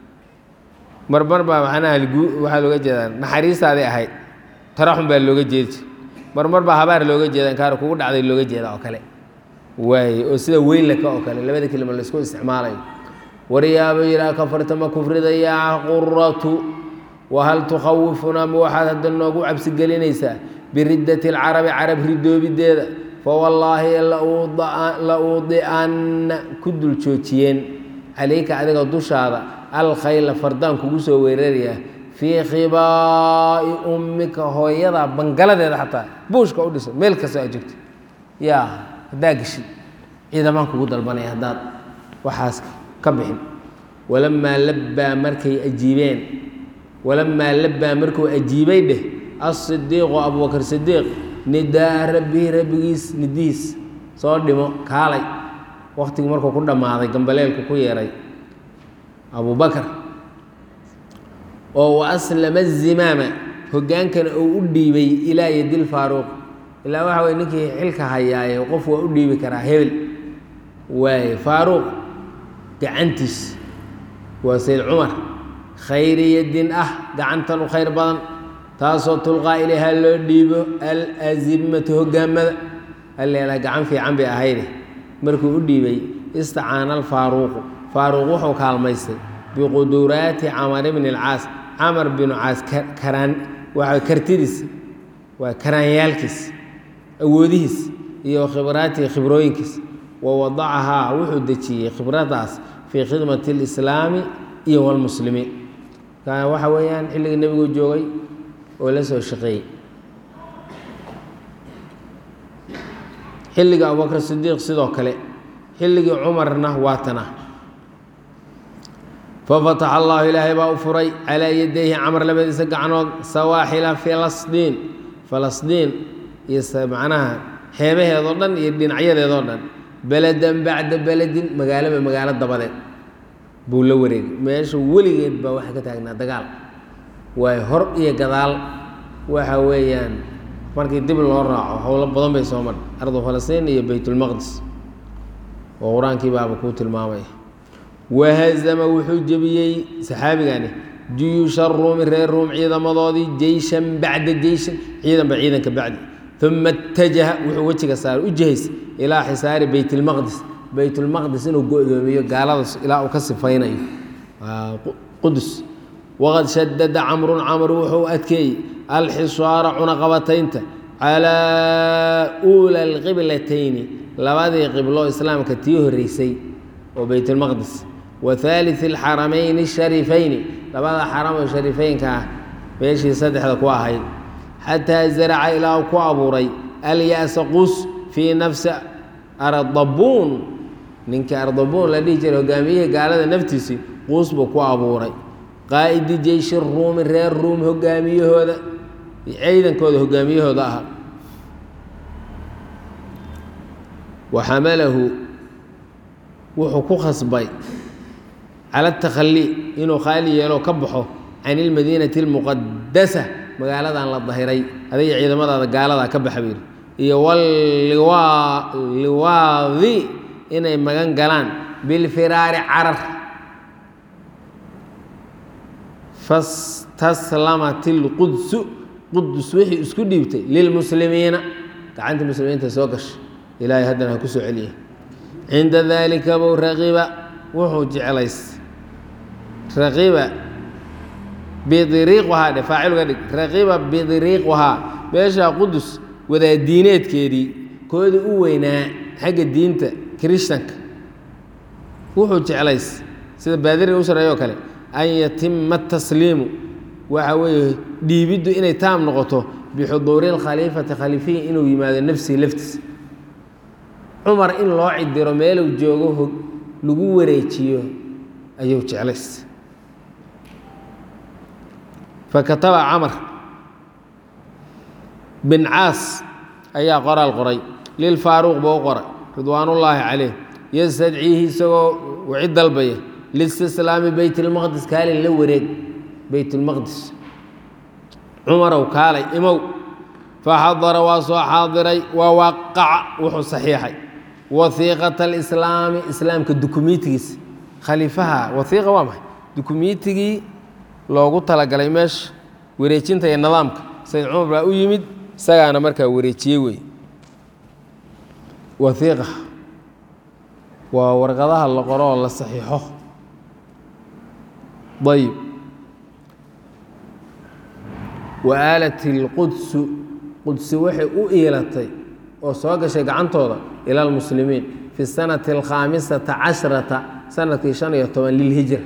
Speaker 1: marmar baa macnaha waxaa looga jeedaa naxariistaaday ahayd taraxun baa looga jeedi marmar baa habaar looga jeeda inkaar kugu dhacday looga jeeda oo kale waaye oo sida weylaka oo kale labada kelima laysku isticmaalayo waryaaba yidhaha kafarta ma kufrida yaa quratu wahal tukhawifunaa ma waxaad hadda noogu cabsigelinaysaa biriddati alcarabi carab ridoobideeda fawallaahi la uudi'anna ku dul joojiyeen calayka adiga dushaada alkhayla fardaan kugu soo weerarayaa fii khibaa'i ummika hooyada bangaladeeda xataa buushka u dhiso meel kasta aad joogto yaa haddaa geshid ciidamaan kugu dalbanaya haddaad waxaas ka bixin walamaa labbaa markay ajiibeen walamaa labbaa markuu ajiibay dheh asidiiqu abubakr sidiiq nidaa rabbihi rabbigiis nidihiis soo dhimo kaalay waktigii markuu ku dhammaaday gambaleelku ku yeeray abubakar oo wa aslama zimaama hoggaankana uu u dhiibay ilaa yadil faaruuq ilaa waxa weye ninkii xilka hayaaye qof waa u dhiibi karaa hebel waaye faaruuq gacantiis waa sayd cumar khayri yadin ah gacantan u khayr badan taasoo tulqaa ilayha loo dhiibo alazimatu hogaamada alleelaa gacan fiican bay ahayde markuu u dhiibay istacaana alfaaruuqu faaruuq wuxuu kaalmaystay biquduraati camar bni alcaas camar binu caas karaan waa kartidiis waa karaanyaalkiis awoodihiis iyo khibraatihi khibrooyinkiis wa wadacahaa wuxuu dejiyey khibradaas fii khidmati اlislaami iyo wاlmuslimiin waxa weeyaan xilligii nebigu joogay oo la soo shaqeeyey xilligii abubakr sidiiq sidoo kale xilligii cumarna waatana fafataxa allahu ilaahay baa u furay calaa yadayhi camar labadiisa gacnood sawaaxila filasdiin falasdiin iyo macnaha xeebaheedoo dhan iyo dhinacyadeedoo dhan beledan bacda beledin magaalaba magaalo dabadeed buu la wareegay meesha weligeed baa waxaa ka taagnaa dagaal waayo hor iyo gadaal waxa weeyaan markii dib loo raaco howlo badan bay soo marhay ardu falastiin iyo baytulmaqdis oo qur-aankii baaba kuu tilmaamaya wahazama wuxuu jebiyey saxaabigani juyuusha ruumi reer ruum ciidamadoodii jeyshan bacda jeyshan ciidanba ciidanka bacdi uma itajaha wuxuu wejiga saaray u jihays ilaa xisaari baytilmaqdis baytulmaqdis inuu go-doomiyo gaaladaas ilaa uu ka sifaynayo qudus waqad shadada camrun camr wuxuu adkeeyey alxisaara cunaqabataynta calaa uula alqiblatayni labadii qiblo islaamka tii horeysay oo baytulmaqdis wa haalii alxaramayni ashariifayni labada xaram oo shariifeynka ah meeshii saddexda ku ahayd xataa zaraca ilaa uu ku abuuray alya'sa qus fii nafsi ardabuun ninkii ardabuun la dhihi jiray hogaamiyihii gaalada naftiisii quus buu ku abuuray qaa'idi jeyshi ruumi reer ruum hogaamiyahooda ciidankooda hogaamiyahooda ahaa wa xamalahu wuxuu ku khasbay cala atakhallii inuu khaali yeelo ka baxo can ilmadiinati almuqadasa magaaladan la dahiray adiga ciidamadaada gaaladaa ka baxa buu yidhi iyo waliwaadi inay magan galaan bilfiraari carar fastaslamat ilqudsu qudus wixii isku dhiibtay lilmuslimiina gacantii muslimiinta soo gashay ilaahay haddana ha ku soo celiya cinda daalika bow raqiba wuxuu jeclays raqiba bidiriiqahaa dhe faacilga dhig raqiba bidiriiqahaa meeshaa qudus wadaadiineedkeedii koodii u weynaa xagga diinta kirishtanka wuxuu jeclays sida baadiri u sareeyoo kale an yatima tasliimu waxa weeye dhiibiddu inay taam noqoto bixuduuri اlkhaliifati khaliifiyi inuu yimaado nafsihi laftiisa cumar in loo cidiro meeluu joogo lagu wareejiyo ayuu jeclays fakataba camar bin caas ayaa qoraal qoray lilfaaruuq buu u qoray ridwaanullaahi caleyh yastadciihi isagoo wicid dalbaya listislaami beyt اlmaqdis kaalin la wareeg beyt اlmaqdis cumarow kaalay imow faxadara waa soo xaadiray wa waqaca wuxuu saxiixay wahiiqata alislaami islaamka dukumiitigiisa khaliifaha wahiiqa waa maxay dukumiitigii loogu talagalay meesha wareejinta iyo nidaamka sayd cumar baa u yimid isagaana markaa wareejiyey wey wahiiqa waa warqadaha la qoro oo la saxiixo ayb wa aalat ilqudsu qudsi waxay u iilatay oo soo gashay gacantooda ila almuslimiin fi sanati alkhaamisata cashrata sanadkii shan iyo toban lilhijra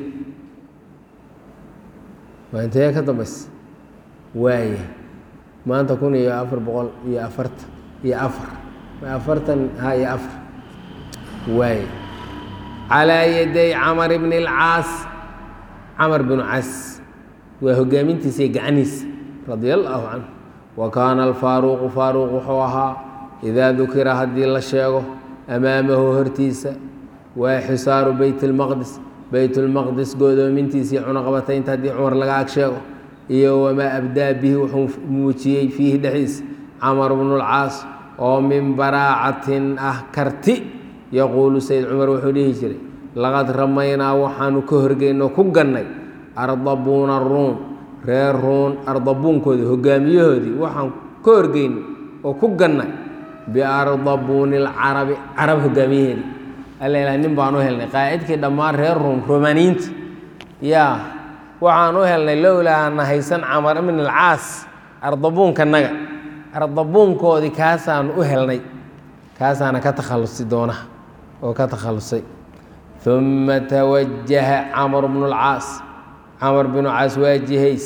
Speaker 1: waa intee ka dambaysa waaya maanta kun iyo afar boqol iyo afartan iyo afar afartan ha iyo afar waaya calaa yaday camar bni اlcaas camar binu caas waa hogaamintiisa iyo gacaniisa radia allaahu canhu wa kaana alfaaruuqu faaruuq wuxuu ahaa idaa dukira haddii la sheego amaamahu hortiisa waa xisaaru beyt اlmaqdis beyt اlmaqdis godoomintiisa iyo cunaqabataynta haddii cumar laga ag sheego iyo wamaa abdaa bihi wuxuu muujiyey fiihi dhexdiisa camar bnu اlcaas oo min baraacatin ah karti yaquulu sayd cumar wuxuu dhihi jiray laqad ramaynaa waxaanu ka horgeynoo ku gannay ardabuuna ruum reer ruun ardabuunkoodii hogaamiyahoodii waxaan ka horgeynay oo ku gannay biardabuuni lcarabi carab hogaamiyaheedii alla ilaa nin baan u helnay qaa'idkii dhammaan reer ruum romaniinta yaa waxaan u helnay lowlaa na haysan camar ibn alcaas ardabuunkanaga ardabuunkoodii kaasaan u helnay kaasaana ka takhallusi doona oo ka takhallusay uma tawajaha camar bnu lcaas camar binu caas waa jihays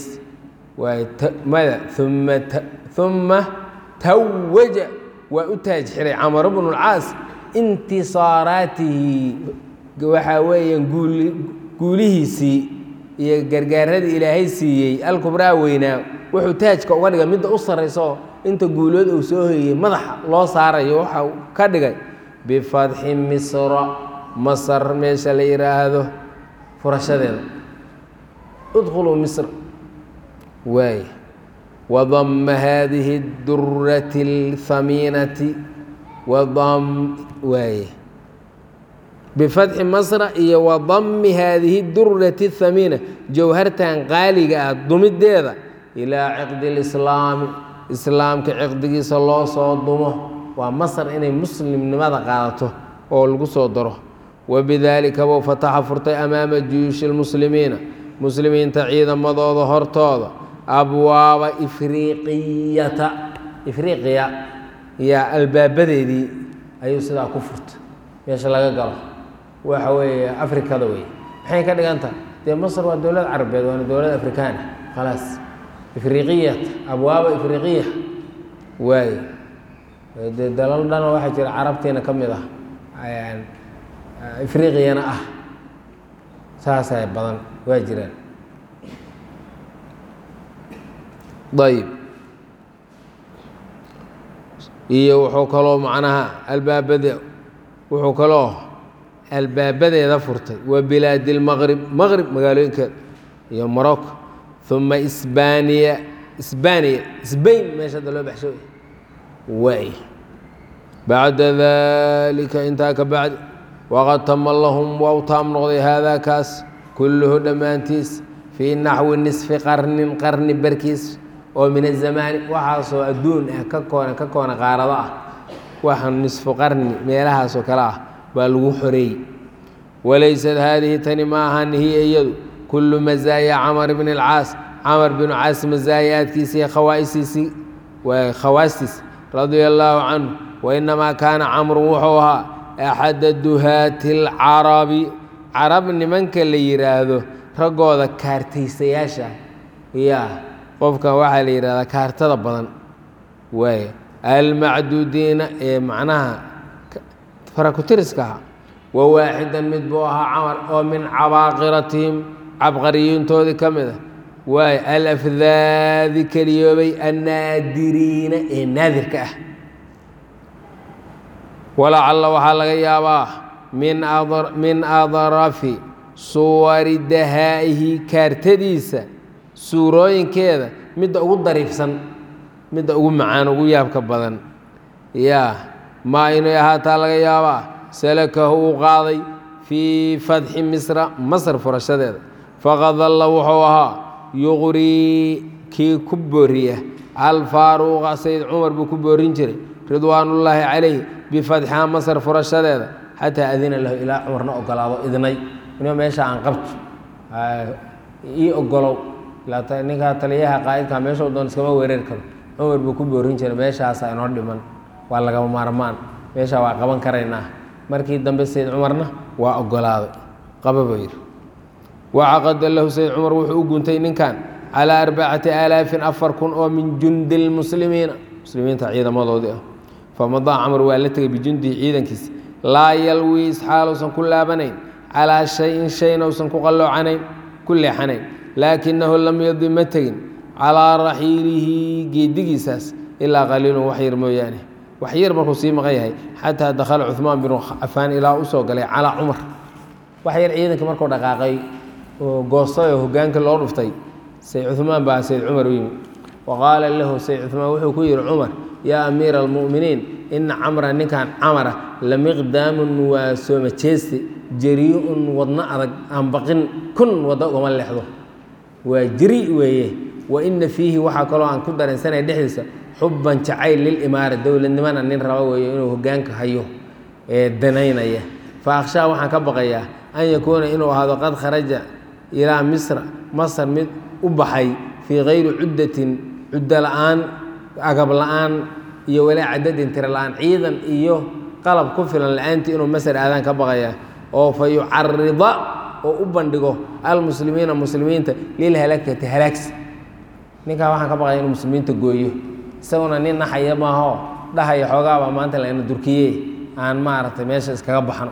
Speaker 1: mada uma uma tawaja waa u taaj xiray camar bnu lcaas intisaaraatihi waxaa weeyaan guulihiisii iyo gargaaradii ilaahay siiyey alkubraa weynaa wuxuu taajka uga dhigay midda u sarrayso inta guulood uu soo hoyey madaxa loo saarayo waxa ka dhigay bifatxi misra masar meesha la yidhaahdo furashadeeda udkhuluu misr waay wadama haadihi durati اlhamiinati wadam waay bifatxi masra iyo wadami haadihi durati اthamiina jowhartan qaaliga ah dumideeda ilaa ciqdi اlislaami islaamka ciqdigiisa loo soo dumo waa masar inay muslimnimada qaadato oo lagu soo daro wabidaalika buu fataxa furtay amaama juyuushi اlmuslimiina muslimiinta ciidamadooda hortooda abwaaba ifriiqiyata ifriiqiya yaa albaabadeedii ayuu sidaa ku furtay meesha laga galo waxa weeye afrikada wey maxay ka dhigan tahay dee masr waa dowlad carabeed waana dowlad afrikaana khalaas ifriiqiyat abwaaba ifriiqiya waay dee dalal dhana waxaa jira carabtiina ka mid ah ifriiqiyana ah saasay badan waa jiraan ayb iyo wuxuu kaloo macnaha albaabade wuxuu kaloo albaabadeeda furtay wa bilaadi lmaqrib maqrib magaalooyinkeeda iyo morocco uma isbaniya isbaniya sbain meesha hadda loo baxsho waay bacda dalika intaa ka bacdi waqad tama lahum waa u taam noqday haadaa kaas kulluhu dhammaantiis fii naxwi nisfi qarnin qarni barkiis oo min azamaani waxaasoo adduun ah ka koona ka koona qaarado ah waxa nisfu qarni meelahaasoo kale ah baa lagu xoreeyey walaysad haadihi tani ma ahan hiya iyadu kullu mazaaya camar bn alcaas camar binu caas mazaayaadkiisii khawaaisiisii waa khawaastiis radia allaahu canhu wainamaa kaana camru wuxuu ahaa axada duhaati alcarabi carab nimanka la yidhaahdo raggooda kaartaysayaasha yaa qofkan waxaa la yidhahdaa kaartada badan waay almacduudiina ee macnaha farakutiriska aha wa waaxidan mid buu ahaa camar oo min cabaaqiratihim cabqariyiintoodii ka mid ah waay alafdaadi keliyoobay annaadiriina ee naadirka ah walacalla waxaa laga yaabaa min adrafi suwari dahaa'ihi kaartadiisa suurooyinkeeda midda ugu dariifsan midda ugu macaan ugu yaabka badan yaa maa inay ahaataa laga yaabaa salakahu uu qaaday fii fatxi misra masr furashadeeda faqad dalla wuxuu ahaa yuqrii kii ku booriya alfaaruuqa sayd cumar buu ku boorin jiray ridwaanullaahi calayh bifatxiha masr furashadeeda xataa adina lahu ilaa cumarna ogolaado idnay inuu meesha aan qabto ii ogolow ninkaa taliyaha qaa'idka meeshau doon iskama weerari karo cumar buu ku boorin jiray meeshaasa inoo dhiman waa lagama maarmaan meesha waa qaban karaynaa markii dambe sayd cumarna waa ogolaaday qaba buu yidhi wacaqada lahu sayd cumar wuxuu u guntay ninkan calaa arbacati aalaafin afar kun oo min jundi lmuslimiina muslimiinta ciidamadoodii ah famadaa camar waa la tegay bijundihi ciidankiisa laa yalwii isxaaluusan ku laabanayn calaa shayin shayna usan ku qalloocanayn ku leexanayn laakinahu lam yadi ma tegin calaa raxiilihi geedigiisaas ilaa qaliilun wax yar mooyaane wax yar markuu sii maqan yahay xataa dakhala cuhmaan binu cafaan ilaa u soo galay calaa cumar wax yar ciidanka markuu dhaqaaqay oo goostay oo hogaanka loo dhuftay sayd cuhmaan baa sayd cumar u yimi wa qaala lahu sayd cuhmaan wuxuu ku yidhi cumar yaa amiira almu'miniin ina camra ninkan camara lamiqdaamun waa sooma jeeste jarii'un wadno adag aan baqin kun waddo ugama leexdo waa jari weeye wa ina fiihi waxaa kaloo aan ku dareensanaya dhexdiisa xubban jacayl lilimaara dowladnimana nin raba weeye inuu hogaanka hayo ee danaynaya fa akhshaa waxaan ka baqayaa an yakuuna inuu ahaado qad kharaja ilaa misra masar mid u baxay fii kayri cuddatin cuddo la'aan agab la'aan iyo walaa cadadin tiro la'aan ciidan iyo qalab ku filan la'aantii inuu masar aadaan ka baqaya oo fa yucarida oo u bandhigo almuslimiina muslimiinta lilhalakati halaagsi ninkaa waxaan ka baqaya inuu muslimiinta gooyo isaguna nin naxaya maaho dhahaya xoogaabaa maanta lana durkiye aan maaragtay meesha iskaga baxno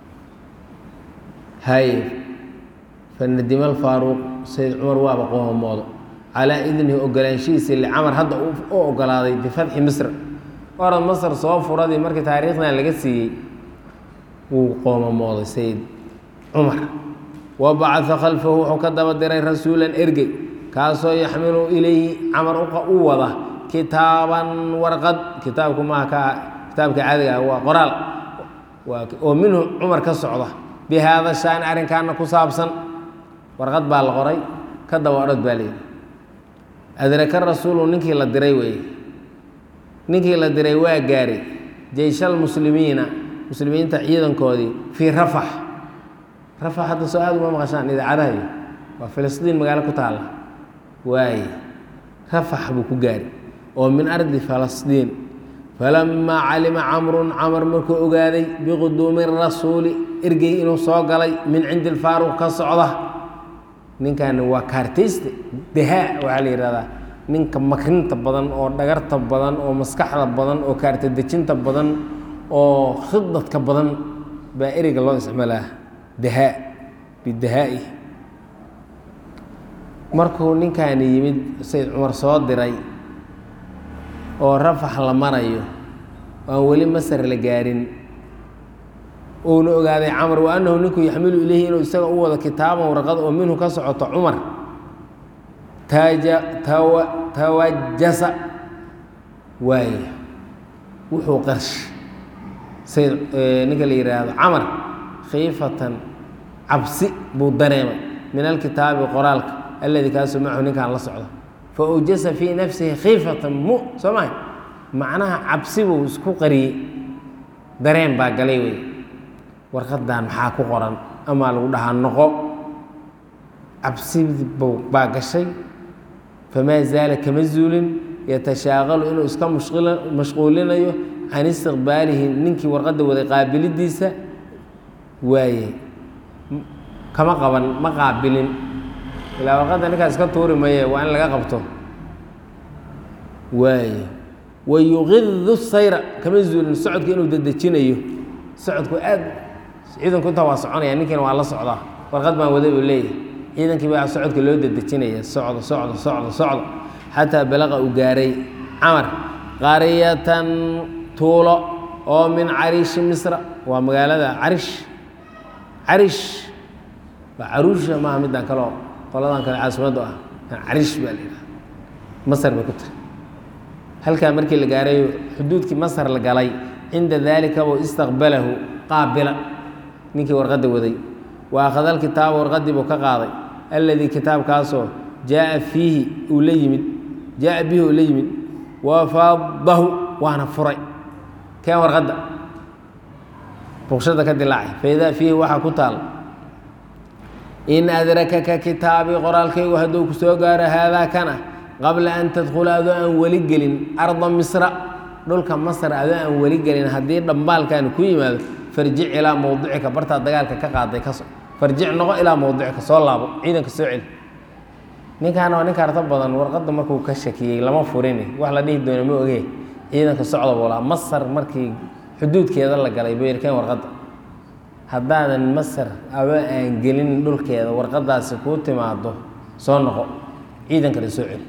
Speaker 1: hay fanadima alfaaruuq sayd cumar waaba qoomoodo calaa idnihi ogolaanshihiisa licamar hadda u ogolaaday bifatxi misr orad masr soo furadii markii taariikhdan laga siiyey wuu qoomamooday sayid cumar wa bacaa khalfahu wuxuu ka daba diray rasuulan ergey kaasoo yaxmilu ilayhi camar u wada kitaaban warqad kitaabku maaha ka kitaabka caadiga ah waa qoraal oo minhu cumar ka socda bi haada shaani arrinkaana ku saabsan warqad baa la qoray ka daba orod baa layidhi adraka rasuulu ninkii la diray weeye ninkii la diray waa gaaray jeyshal muslimiina muslimiinta ciidankoodii fii rafax rafax hadda soo aad uma maqashaan idaacadahayo waa filistiin magaalo ku taalla waaye rafax buu ku gaari oo min ardi falastiin falamaa calima camrun camar markuu ogaaday biquduumi rasuuli ergey inuu soo galay min cindi lfaaruq ka socda ninkaani waa kaartayste dahaa waxaa la yidhahdaa ninka makrinta badan oo dhagarta badan oo maskaxda badan oo kaarta dejinta badan oo khidadka badan baa ereyga loo isticmaalaa dahaa bidahaa'i markuu ninkaani yimid sayd cumar soo diray oo rafax la marayo oo aan weli masar la gaarin uuna ogaaday camar wa annahu ninku yaxmilu ilayhi inuu isaga u wado kitaaban warqad oo minhu ka socoto cumar taja tawa tawajasa waaya wuxuu qarsh sayd ninka la yidhaahdo camar khiifatan cabsi buu dareemay min alkitaabi qoraalka aladi kaasoo macahu ninkaan la socdo fa awjasa fii nafsihi khiifatan mu soo maha macnaha cabsi buu isku qariyey dareen baa galay wey warqadan maxaa ku qoran amaa lagu dhahaa noqo cabsi baa gashay famaa zaala kama zuulin yatashaaqalu inuu iska mashquulinayo can istiqbaalihi ninkii warqadda waday qaabilidiisa waaye kama qaban ma qaabilin ilaa warqadda ninkaas iska tuuri maye waa in laga qabto waaye wayuqidu sayra kama zuulin socodka inuu dedejinayo socodku aad ciidanku intaa waa soconaya ninkiina waa la socdaa warqad baan waday uu leeyahay ciidankii baa socodka loo dedejinaya socdo socdo socdo socdo xataa balaqa uu gaaray camar qaryatan tuulo oo min cariishi misra waa magaalada carish carish waa caruusha maaha midaan kaleo qoladan kale caasimaddu ah cariish baa la yidhaha masar bay ku tahay halkaa markii la gaaray xuduudkii masar la galay cinda daalika buu istaqbalahu qaabila ninkii warqadda waday wa akhada alkitaaba warqaddii buu ka qaaday alladii kitaabkaasoo jaaa fiihi uu la yimid jaaa bihi uu la yimid wafaadahu waana furay keen warqadda ruqshada ka dilaacay faidaa fiihi waxaa ku taal in adrakaka kitaabii qoraalkaygu hadduu ku soo gaaro haadaa kana qabla an tadkhula adoo aan weli gelin arda misra dhulka masr adoo aan weli gelin haddii dhambaalkaani ku yimaado farjic ilaa mowdicika bartaa dagaalka ka qaaday kaso farjic noqo ilaa mowdicika soo laabo ciidanka soo celi ninkaana waa nin karto badan warqadda markuu ka shakiyey lama furini wax la dhihi doono ma oge ciidanka socda buu lahaa masar markii xuduudkeeda la galay buu yirkeen warqadda haddaadan masar adoo aan gelin dhulkeeda warqadaasi kuu timaado soo noqo ciidankana soo celi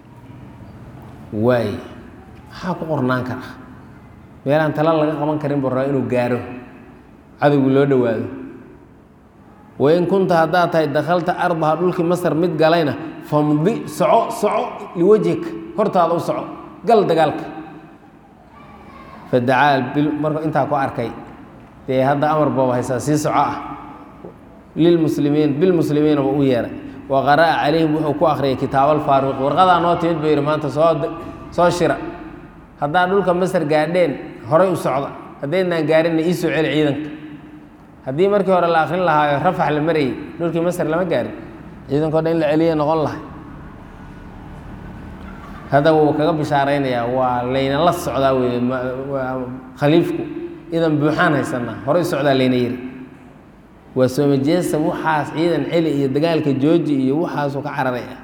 Speaker 1: waay maxaa ku qornaan kara meelaan tala laga qaban karin buu rabaa inuu gaaro cadowgu loo dhowaado wain kunta haddaad tahay dakhalta ardaha dhulkii masar mid galayna famdi soco soco liwajhika hortaada u soco gal dagaalka fadacaa marka intaa ku arkay dee hadda amar booba haysaa sii soco ah lilmuslimiin bilmuslimiina buu u yeeray wa qara'a calayhim wuxuu ku akhriyay kitaabalfaaruqi warqadaa noo timid buu yidhi maanta soo soo shira haddaad dhulka masar gaadheen horay u socda haddaydnaan gaarinna ii soo celi ciidanka haddii markii hore la akrin lahaayo rafax la marayay dhulkii masar lama gaarin ciidanko dhan in la celiya noqon lahay hadda wuu kaga bishaaraynayaa waa layna la socdaa wey khaliifku idan buuxaan haysanaa horay socdaa layna yiri waa soomajeesa waxaas ciidan celi iyo dagaalka jooji iyo waxaasuu ka cararaya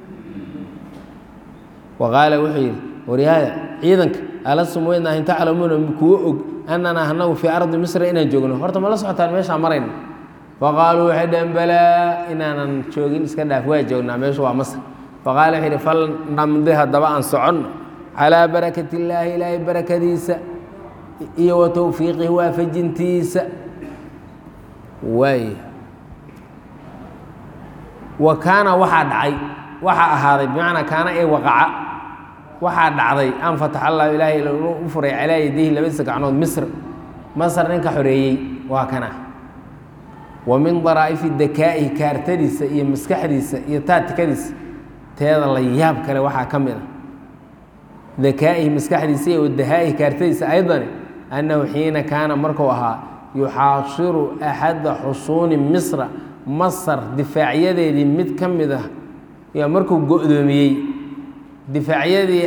Speaker 1: wa qaala wuxuu yidhi waryaaya ciidanka alasum weydnaahin taclamuuna kuwo og annanaa anagu fii ardi misra inaan joogno horta ma la socotaan meeshaan marayna faqaaluu waxay dhaheen balaa inaanan joogin iska dhaaf waa joognaa meeshu waa masr faqaala wuxuu yidhi fal namdi haddaba aan soconno calaa barakat illaahi ilaahay barakadiisa iyo wa towfiiqihi waafajintiisa waay wa kaana waxaa dhacay waxaa ahaaday bimacnaa kaana ee waqaca waxaa dhacday an fatax allahu ilaahay u furay calaa yadihi labadiisa gacnood misr masr ninka xoreeyey waa kana wa min daraa'ifi dakaa'ihi kaartadiisa iyo maskaxdiisa iyo taatikadiisa teeda la yaab kale waxaa ka mid a dakaa'ihi maskaxdiisa iyo wadahaa'ihi kaartadiisa aydani annahu xiina kaana markuu ahaa yuxaashiru axada xusuuni misra masar difaacyadeedii mid ka mid ah yaa markuu go-doomiyey difaacyadii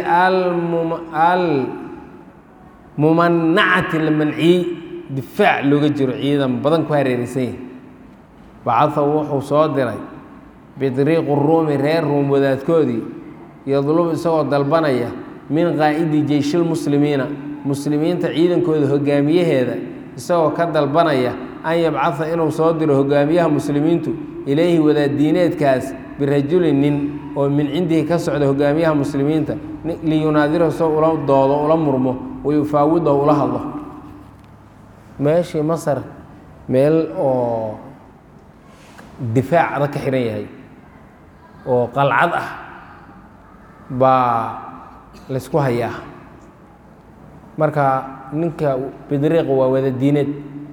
Speaker 1: almumanacati la manciyey difaac looga jiro ciidan badan ku hareeraysan yahi bacaa wuxuu soo diray bidriiqu ruumi reer ruum wadaadkoodii yadlubu isagoo dalbanaya min qaa'idi jeyshilmuslimiina muslimiinta ciidankooda hogaamiyaheeda isagoo ka dalbanaya an yabcaa inuu soo diro hogaamiyaha muslimiintu ilayhi wadaaddiineedkaas birajulin nin oo min cindihi ka socda hogaamiyaha muslimiinta liyunaadirahu soo ula doodo ula murmo wayufaawidahu ula hadlo meeshii masar meel oo difaac adag ka xihan yahay oo qalcad ah baa laysku hayaa marka ninka bidriiq waa wada diineed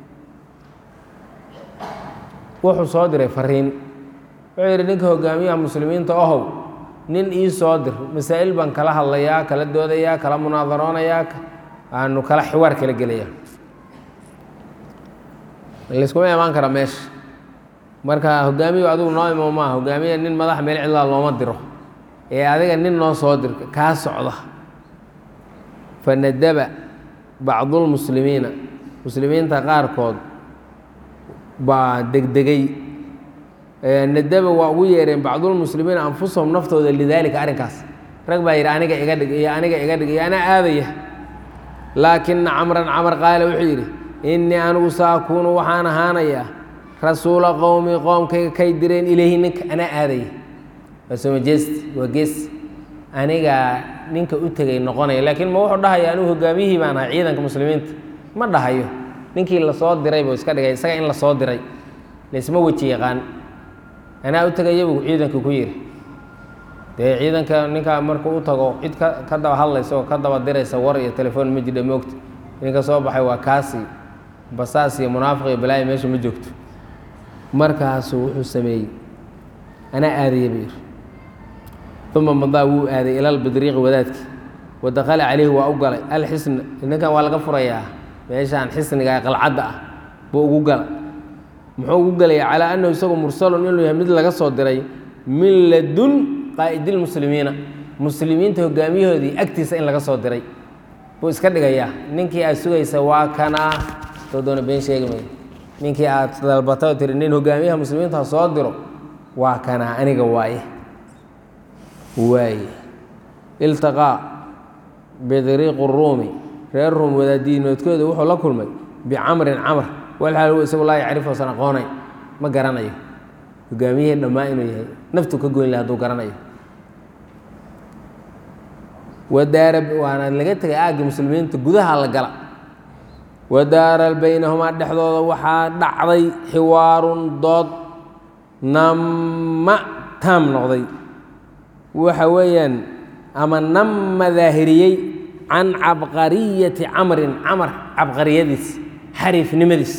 Speaker 1: wuxuu soo diray fariin wuxuu yidhi ninka hogaamiyaha muslimiinta ohow nin ii soo dir masaa'il baan kala hadlayaa kala doodayaa kala munaadaroonayaa aanu kala xiwaar kala gelaya layskuma imaan kara meesha marka hogaamiyu adigu noo imo maaha hogaamiya nin madax meel cidlaa looma diro ee adiga nin noo soo dir kaa socda fanadaba bacdulmuslimiina muslimiinta qaarkood baa degdegay nadaba waa ugu yeereen bacdulmuslimiina anfusahum naftooda lidaalika arrinkaas rag baa yidhi aniga iga dhig iyo aniga iga dhig iyo anaa aadaya laakina camran camar qaale wuxuu yidhi innii anigu saakuunu waxaan ahaanayaa rasuula qowmi qoomkayga kay direen ilayhi ninka anaa aadaya waa somajeest waa gees anigaa ninka u tegay noqonaya laakiin ma wuxuu dhahaya anigu hogaamiyihii baan ahay ciidanka muslimiinta ma dhahayo ninkii lasoo diray buu iska dhigay isaga in lasoo diray laysma weji yaqaan anaa u tegaya buu ciidanka ku yidhi dee ciidanka ninkaa markuu u tago cid ka ka daba hadlaysa oo ka daba diraysa war iyo telefoon ma jidha moogta ninka soo baxay waa kaasi basaas iyo munaafiq iyo balaayo meesha ma joogto markaasuu wuxuu sameeyey anaa aadaya buu yidhi uma madaa wuu aaday ila albidriiqi wadaadkii wa dakala calayhi waa u galay alxisna ninkan waa laga furayaa meeshaan xisniga qalcadda ah buu ugu gala muxuu ugu galaya calaa annahu isagu mursalun inuu yahay mid laga soo diray min ladun qaa'idilmuslimiina muslimiinta hogaamiyahoodii agtiisa in laga soo diray buu iska dhigayaa ninkii aad sugaysa waa kanaa soo doona been sheegi mayo ninkii aad dalbatay oo tiri nin hogaamiyaha muslimiinta ha soo diro waa kanaa aniga waaye waaye iltaqaa bidriiqu ruumi reer ruum wadaadiinoodkooda wuxuu la kulmay bicamrin camr walxaal hu isagu laa yacrifu osan aqoonay ma garanayo hogaamiyihii dhammaa inuu yahay naftu ka goyn laha haduu garanayo wadaara waana laga tegay aaggii muslimiinta gudaha la gala wadaara baynahumaa dhexdooda waxaa dhacday xiwaarun dood namma taam noqday waxa weeyaan ama nama daahiriyey can cabqariyati camrin camar cabqariyadiis xariifnimadiis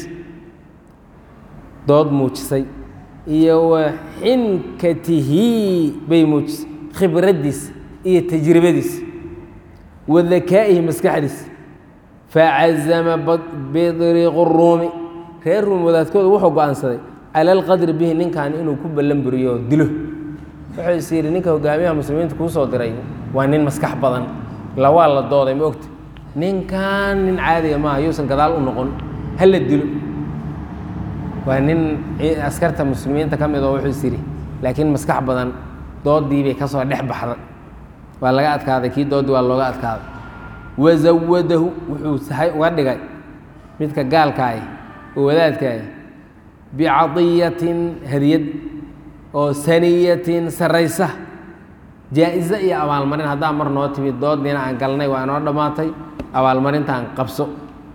Speaker 1: dood muujisay iyo wa xinkatihi bay muujisay khibraddiis iyo tajribadiis wa dakaa'ihi maskaxdiis facazama bidriiqu ruumi reer ruum wadaadkooda wuxuu go-aansaday cala alqadri bihi ninkan inuu ku ballan buriyo oo dilo wuxuu is yidhi ninka hogaamiyaha muslimiinta kuu soo diray waa nin maskax badan la waa la dooday ma ogta ninkan nin caadiga maaha yuusan gadaal u noqon ha la dilo waa nin askarta muslimiinta ka mid oo wuxuu is yidhi laakiin maskax badan doodii bay ka soo dhex baxday waa laga adkaaday kii doodii waa looga adkaaday wazawadahu wuxuu sahay uga dhigay midka gaalkaah oo wadaadkaah bicadiyatin hadiyad oo saniyatin saraysa jaa-iso iyo abaalmarin haddaa mar noo timid doodiina aan galnay waa inoo dhammaatay abaalmarintaan qabso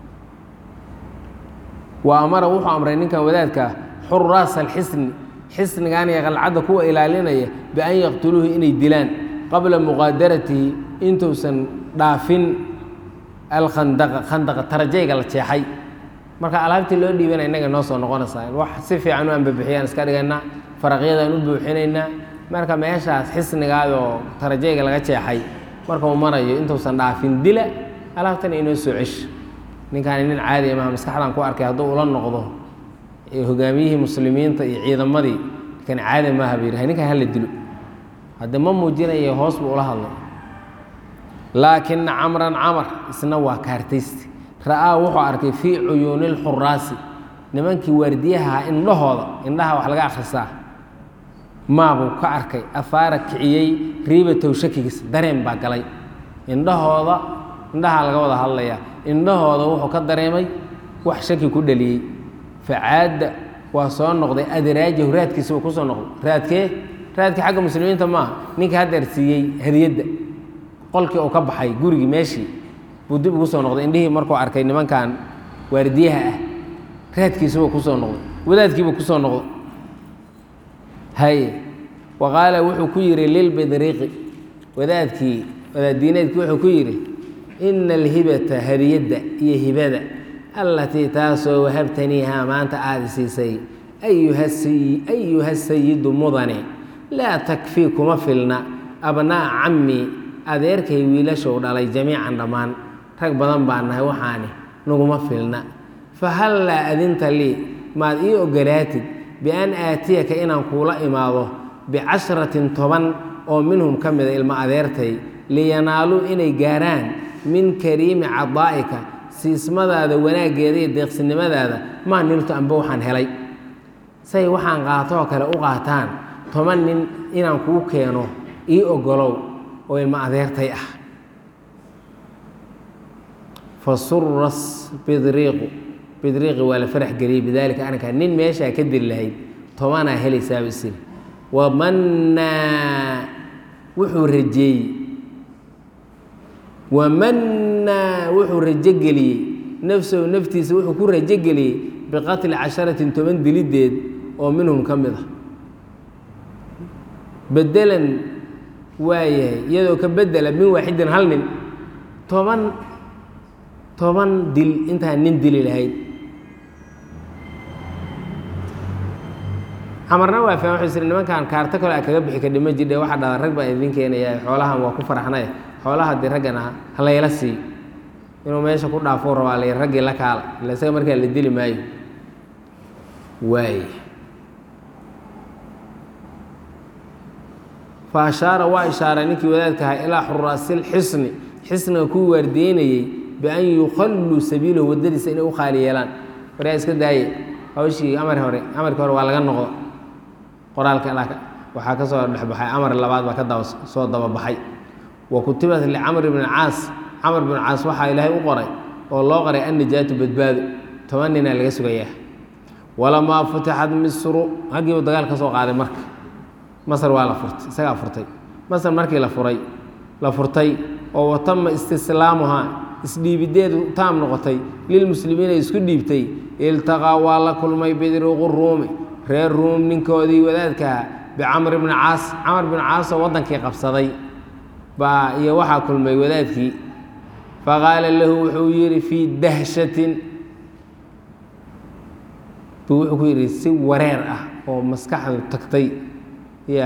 Speaker 1: wa amara wuxuu amray ninkan wadaadkaa xuraasa alxisni xisnigan iyo qalcadda kuwa ilaalinaya bian yaqtuluuhu inay dilaan qabla muqaadaratihi intuusan dhaafin alkhandaqa khandaqa tarajayga la jeexay marka alaabtii loo dhiibana innaga noo soo noqonaysaa wax si fiican u anbabixiyaan iska dhigaynaa faraqyadaan u buuxinaynaa marka meeshaas xisnigaadoo tarajayga laga jeexay markuu marayo intuusan dhaafin dila alaabtana inoo soo cesho ninkaani nin caadiya maha maskaxdaan ku arkay hadduu ula noqdo hogaamiyihii muslimiinta iyo ciidamadii kan caadi maaha buu yidhi ninkan hala dilo hadde ma muujinayo hoos buu ula hadlay laakina camran camar isna waa kaartaysti ra'aa wuxuu arkay fii cuyuuni lxuraasi nimankii waardiyaha indhahooda indhaha wax laga akhrisaa maabuu ka arkay afaara kiciyey riibatow shakigiisa dareen baa galay indhahooda indhaha laga wada hadlayaa indhahooda wuxuu ka dareemay wax shaki ku dhaliyey facaadda waa soo noqday adraajahu raadkiisa uu ku soo noqday raadkee raadkii xagga muslimiinta maaha ninka haddeer siiyey hadiyadda qolkii uu ka baxay gurigii meeshii buu dib ugu soo noqday indhihii markuu arkay nimankan waardiyaha ah raadkiisubuu ku soo noqday wadaadkiibuu ku soo noqday haye wa qaala wuxuu ku yidhi lilbidriiqi wadaadkii wadaaddiineedkii wuxuu ku yidhi ina alhibata hadiyadda iyo hibada allatii taasoo wahabtaniihaa maanta aada siisay ayuha sayidu mudane laa takfii kuma filna abnaa'a cammi adeerkay wiilashow dhalay jamiican dhammaan rag badan baa nahay waxaani naguma filna fahallaa adinta lii maad ii ogolaatid bian aatiyaka inaan kuula imaado bicashratin toban oo minhum ka mida ilmo adeertay liyanaaluu inay gaaraan min kariimi cadaa'ika siismadaada wanaaggeeda iyo deeqsinimadaada maa niltu amba waxaan helay say waxaan qaatoo kale u qaataan toban nin inaan kuu keeno ii ogolow oo ilmo adeertay ah fa suras bidriiqu bidriiqi waa la farax geliyey bidaalika arrinkaa nin meeshaa ka diri lahayd tobanaa helaysaaba isiri wamannaa wuxuu rajeeyey wamannaa wuxuu rajo geliyey nafsahu naftiisa wuxuu ku rajo geliyey biqatli casharatin toban dilideed oo minhum ka mid ah bedelan waayahay iyadoo ka bedela min waaxidin hal nin toban toban dil intaan nin dili lahayd camarna waa faham wuxuu siri nimankan kaarto kale a kaga bixi kadhi ma jidhe waxaa dhada rag baa idin keenaya xoolahan waa ku faraxnay xoolaha dii raggana halayla sii inuu meesha ku dhaafou rabaa la raggii la kaala ila isaga markaa la dili maayo waay fa ashaara waa ishaaray ninkii wadaadka ahaa ilaa xuraasil xisni xisniga kuu waardiyeynayey bian yukhalluu sabiilahu waddadiisa inay u khaali yeelaan waryaa iska daaye hawshii amar hore amarkii hore waa laga noqdo qoraalka waxaa ka soo dhexbaxay amar labaad baa ka daba soo dababaxay wa kutibat licamr bni caas camr bn caas waxaa ilaahay u qoray oo loo qoray annijaatu badbaado toban ninaa laga sugayaa walamaa futixat misru haggiibu dagaal ka soo qaaday marka masr waa la furtay isagaa furtay masr markii la furay la furtay oo watama istislaamuhaa isdhiibideedu taam noqotay lilmuslimiina isku dhiibtay iltaqaa waa la kulmay bidriqu ruumi reer ruum ninkoodii wadaadkaha bicamr bni caas camar bni caasoo waddankii qabsaday baa iyo waxaa kulmay wadaadkii faqaala lahu wuxuu yidhi fii dahshatin buu wuxuu ku yidhi si wareer ah oo maskaxdu tagtay ya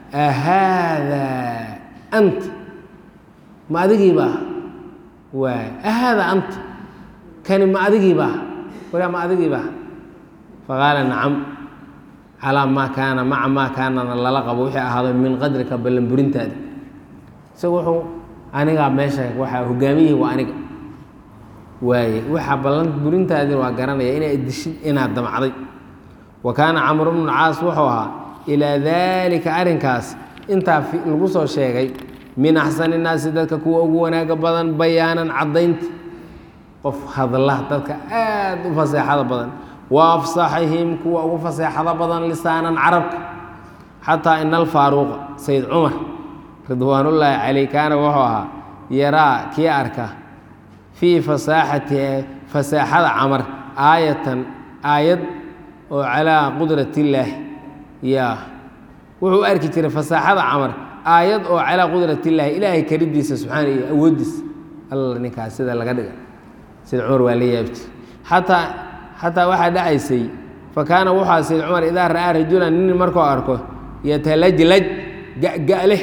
Speaker 1: ahaadaa anta ma adigiibaa waay ahaada anta kani ma adigiibaa waraa ma adigiibaa faqaala nacam calaa maa kaana maca maa kaanana lala qabo wixii ahaado min qadrika ballanburintaada isagu wuxuu anigaa meesha waxaa hogaamiyihii waa aniga waaye waxaa ballan burintaadin waa garanaya inaad dishid inaad damacday wa kaana camru bnu caas wuxuu ahaa ilaa daalika arrinkaas intaa lagu soo sheegay min axsani innaasi dadka kuwa ugu wanaaga badan bayaanan caddaynta qof hadla dadka aad u faseexada badan wa afsaxihim kuwa ugu faseexada badan lisaanan carabka xataa ina alfaaruuqa sayid cumar ridwaanullaahi caleyh kaana wuxuu ahaa yaraa kii arka fii fasaaxatihi fasaaxada camar aayatan aayad oo calaa qudratillaahi ya wuxuu arki jiray fasaaxada camar aayad oo calaa qudratillaahi ilaahay karidiisa subxaana iyo awooddiisa alla ninkaas sida laga dhiga sida cumar waa la yaabti xataa xataa waxaa dhacaysay fa kaana wuxua sayd cumar idaa ra'aa rajulan nin markuu arko yatalajlaj ga'ga'leh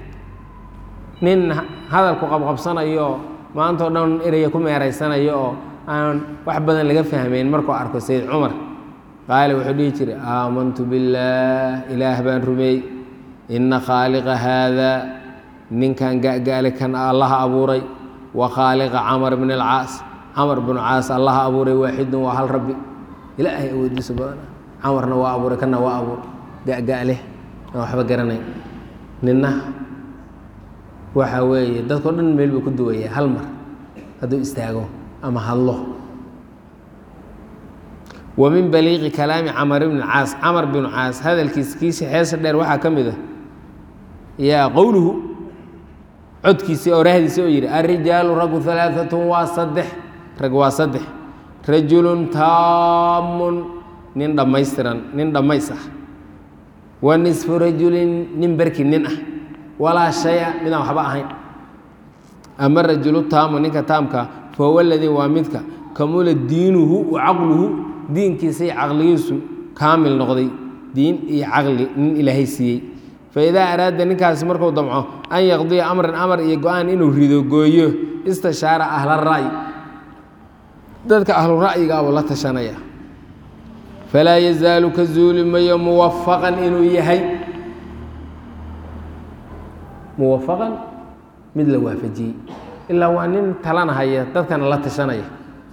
Speaker 1: nin hadalku qabqabsanayo maantao dhan eraya ku meeraysanayo oo aan wax badan laga fahmayn markuu arko sayd cumar qaale wuxuu dhihi jiray aamantu billaah ilaah baan rumeey ina khaaliqa haadaa ninkan ga'ga'le kan allaha abuuray wa khaaliqa camar bn alcaas camar bnu caas allaha abuuray waaxidun waa hal rabbi ilaahay awoodiisa badana camarna waa abuuray kana waa abuuray ga'ga'leh aan waxba garanay ninna waxa weeye dadkao dhan meel buu ku duwaya hal mar hadduu istaago ama hadlo wa min baliiqi kalaami camar bni caas camar binu caas hadalkiis kiisi xeesa dheer waxaa ka mid ah yaa qowluhu codkiisii orahdiisi oo yidhi alrijaalu raggu alaaatun waa saddex rag waa saddex rajulun taamun nin dhammaystiran nin dhammays ah wa nisfu rajulin nin berki nin ah walaa shaya midaan waxba ahayn ama rajulu taamu ninka taamka fahuwa aladii waa midka kamula diinuhu wa caqluhu diinkiisa iyo caqligiisu kaamil noqday diin iyo caqli nin ilaahay siiyey faidaa araada ninkaasi marku damco an yaqdiya amran amar iyo go-aan inuu rido gooyo istashaara ahla ra'yi dadka ahlu ra'yiga buu la tashanaya falaa yazaalu ka zuuli mayo muwafaqan inuu yahay muwafaqan mid la waafajiyey ilaa waa nin talana haya dadkana la tashanaya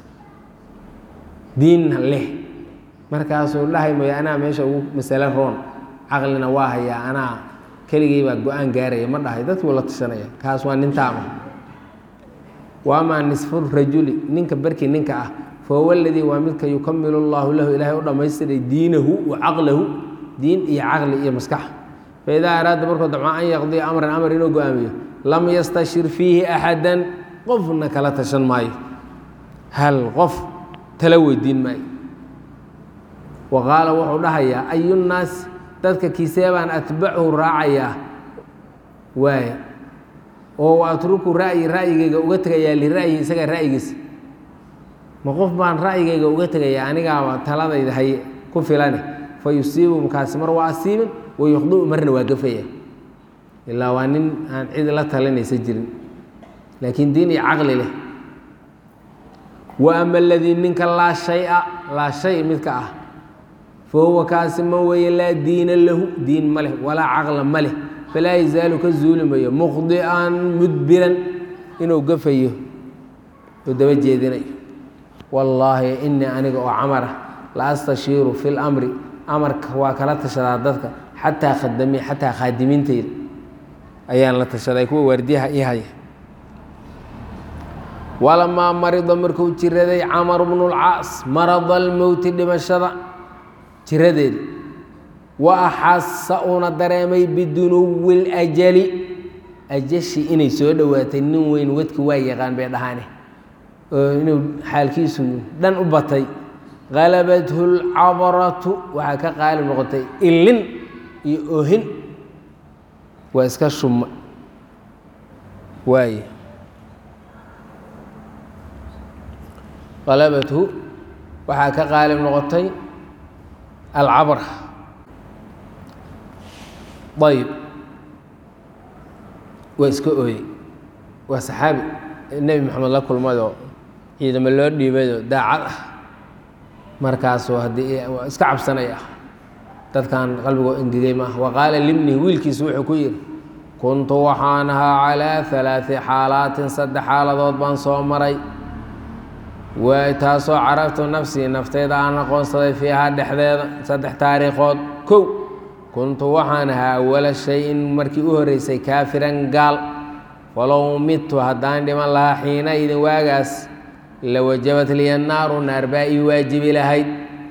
Speaker 1: diinna leh markaasuu dhahay mooye anaa meesha ugu masale roon caqlina waa hayaa anaa keligay baa go-aan gaaraya ma dhahay dadkii buu la tashanaya kaas waa nin taama waamaa nisfu rajuli ninka barkii ninka ah fahuwa aladii waa midka yukamilu allahu lahu ilaahay u dhammaystiray diinahu wa caqlahu diin iyo caqli iyo maskax faidaa araada markuu damco an yaqdiya amran amar inuu go-aamiyo lam yastashir fiihi axadan qofna kala tashan maayo hal qof tala weydiin maayo wa qaala wuxuu dhahayaa ayunnaas dadka kiisee baan atbachu raacayaa waaya oo atruku ra'yi ra'yigayga uga tegayaa lira'yi isaga ra'yigiisa ma qof baan ra'yigayga uga tegayaa anigaaba taladayda haye ku filane fa yusiibu mkaasi mar waa asiibin wa yukhdiu marna waa gafaya ilaa waa nin aan cid la talinaysa jirin laakiin diin iyo caqli leh wa ama aladii ninka laa shaya laa shay midka ah fa huwa kaasi ma weeye laa diina lahu diin ma leh walaa caqla ma leh falaa yazaalu ka zuuli mayo mukhdi'an mudbiran inuu gafayo oo daba jeedinayo wallaahi inii aniga oo camara la astashiiru fi lamri amarka waa kala tashadaa dadka xataa khadami xataa khaadimiinteyda ayaan la tashaday kuwa waardiyaha ii haya walamaa marida markuu jiraday camar bnu lcaas marada almowti dhimashada jiradeeda wa axasa uuna dareemay bidunuwi ljali ajashi inay soo dhowaatay nin weyn wadki waa yaqaan bay dhahaane oo inuu xaalkiisu dhan u batay halabathu lcabratu waxaa ka qaalib noqotay ilin iyo ohin waa iska shuma waaye halabathu waxaa ka qaalib noqotay alcabra ayb waa iska ooyey waa saxaabi nebi moxamed la kulmayoo ciidamo loo dhiibayoo daacad ah markaasuu haddii iska cabsanaya dadkan qalbigoo engegey maaha wa qaala libnihi wiilkiisu wuxuu ku yidhi kuntu waxaan ahaa calaa halaai xaalaatin saddex xaaladood baan soo maray waay taasoo carabtu nafsii nafteyda aan aqoonsaday fiihaa dhexdeeda saddex taariikhood kow kuntu waxaan ahaa awala shay-in markii u horreysay kaafiran gaal walow midtu haddaan dhiman lahaa xiina idin waagaas la wajabat liya naaru naar baa ii waajibi lahayd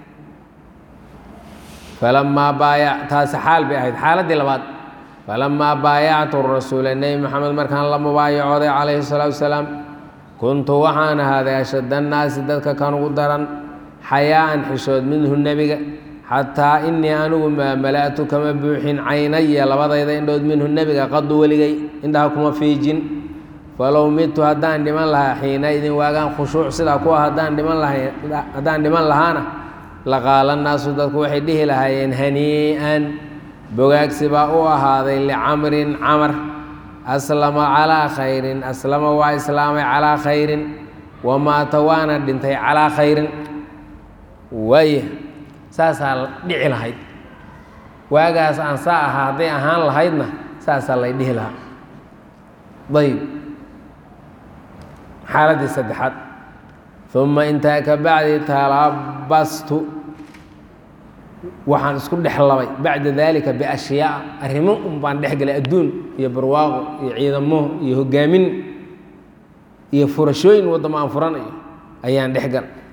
Speaker 1: falamaa baayac taasi xaal bay ahayd xaaladdii labaad falamaa baayactu rasuula nebi maxamed markaan la mubaayacooday calayhi salaatu wasalaam kuntu waxaan ahaaday ashadda annaasi dadka kan ugu daran xayaa'an xishood minhu nebiga xataa inii anigu maa mala'tu kama buuxin caynaya labadayda indhood minhu nebiga qadu weligay indhaha kuma fiijin falow midtu haddaan dhiman lahaa xiina idin waagaan khushuuc sidaa kuwa haddaan dhiman laha haddaan dhiman lahaana laqaala naasu dadku waxay dhihi lahaayeen hanii'an bogaagsi baa u ahaaday licamrin camar aslama calaa khayrin aslama waa islaamay calaa khayrin wamaata waana dhintay calaa khayrin waaya saasaa dhici lahayd waagaas aan saa ahaa hadday ahaan lahaydna saasaa lay dhihi lahaa ayb xaaladdii saddexaad uma intaa ka bacdi talabastu waxaan isku dhex labay bacda dalika biashyaa arrimo un baan dhex galay adduun iyo barwaaqo iyo ciidamo iyo hogaamin iyo furashooyin waddamo aan furanayo ayaan dhex galay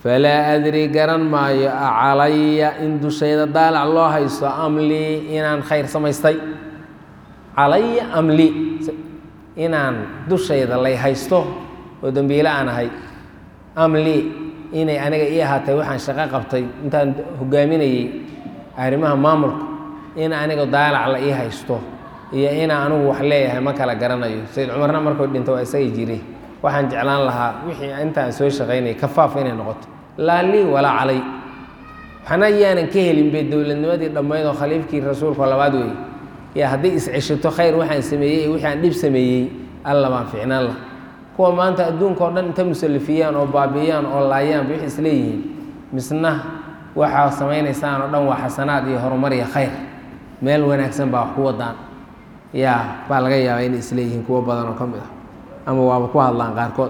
Speaker 1: falaa adri garan maayo acalaya in dushayda daalac loo haysto amlii inaan khayr samaystay calaya amli inaan dushayda lay haysto oo dembiile aan ahay amli inay aniga ii ahaatay waxaan shaqo qabtay intaan hogaaminayey arrimaha maamulka in aniga daalac la ii haysto iyo inaa anigu wax leeyahay ma kala garanayo sayid cumarna markuu dhinta waa isagay jiri waxaan jeclaan lahaa wixii intaan soo shaqaynayay kafaaf inay noqoto laa lii walaa calay waxna yaanan ka helin bay dowladnimadii dhammayd oo khaliifkii rasuulka labaad weeye yaa hadday isceshato khayr waxaan sameeyey iyo wixii aan dhib sameeyey alla baan ficnaan lah kuwa maanta adduunka oo dhan inta musalifiyaan oo baabi'iyaan oo laayaanba wixii isleeyihiin misna waxaa samaynaysaan oo dhan waa xasanaad iyo horumar iyo khayr meel wanaagsan baa wax ku wadaan yaa baa laga yaabaa inay isleeyihiin kuwo badan oo ka mid ah ama waaba ku hadlaan qaarkood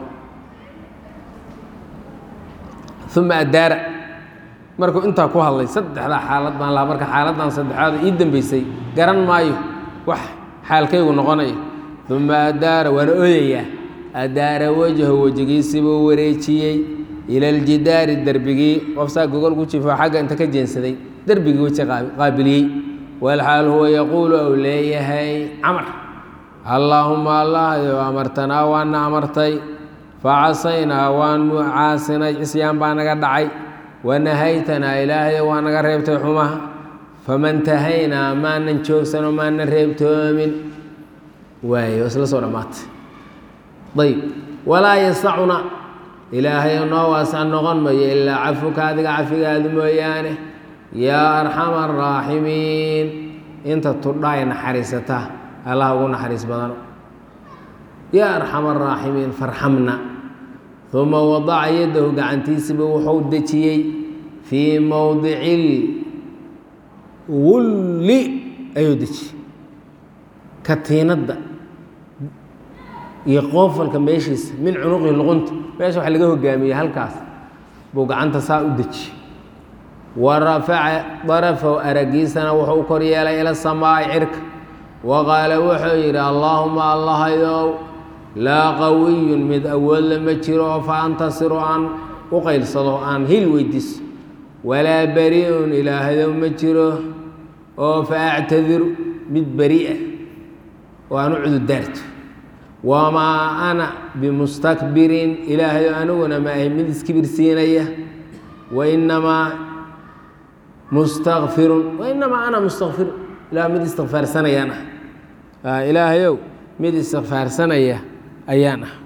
Speaker 1: uma addaara markuu intaa ku hadlay saddexdaa xaalad baan lahaa marka xaaladdan saddexaad ii dambeysay garan maayo wax xaalkaygu noqonayo uma addaara waana odayaa addaara wajhu wejigiisibuu wareejiyey ila aljidaari derbigii qofsaa gogol ku jifo xagga inta ka jeensaday derbigii weji qaabiliyey walxaal huwa yaquulu ou leeyahay camar allaahuma allahyo amartanaa waana amartay facasaynaa waanu caasinay cisyaan baa naga dhacay wanahaytanaa ilaahayo waa naga reebtay xumaha famantahaynaa maanan joogsanoo maanan reebtoomin waayo isla soo dhammaatay ayb walaa yasacuna ilaahayo noo waasac noqon mayo ilaa cafuka adiga cafigaadu mooyaane yaa arxama araaximiin inta tudhaay naxariisata allah ugu naxariis badano yaa arxama araaximiin farxamna uma wadaca yaddahu gacantiisiba wuxuu dejiyey fii mowdici wulli ayuu dejiyey katiinadda iyo qoofalka meeshiisa min cunuqi luqunta meesha wax laga hogaamiyey halkaas buu gacanta saa u dejiyey wa rafaca darafahu aragiisana wuxuu kor yeelay ila samaa'i cirka wa qaala wuxuu yidhi allaahuma allahayow laa qawiyun mid awoodla ma jiro oo fa antasiru aan u qaylsado aan hil weydiiso walaa bari-un ilaahdow ma jiro oo fa actadiru mid beri'a oo aan u cududaarto wamaa ana bimustakbirin ilaahayo aniguna ma ahy mid iskibirsiinaya wainamaa mustakfirun wainamaa ana mustakfirun ilah mid istikfaarsanayaan ah ilaahayow mid istikfaarsanaya ayaan ah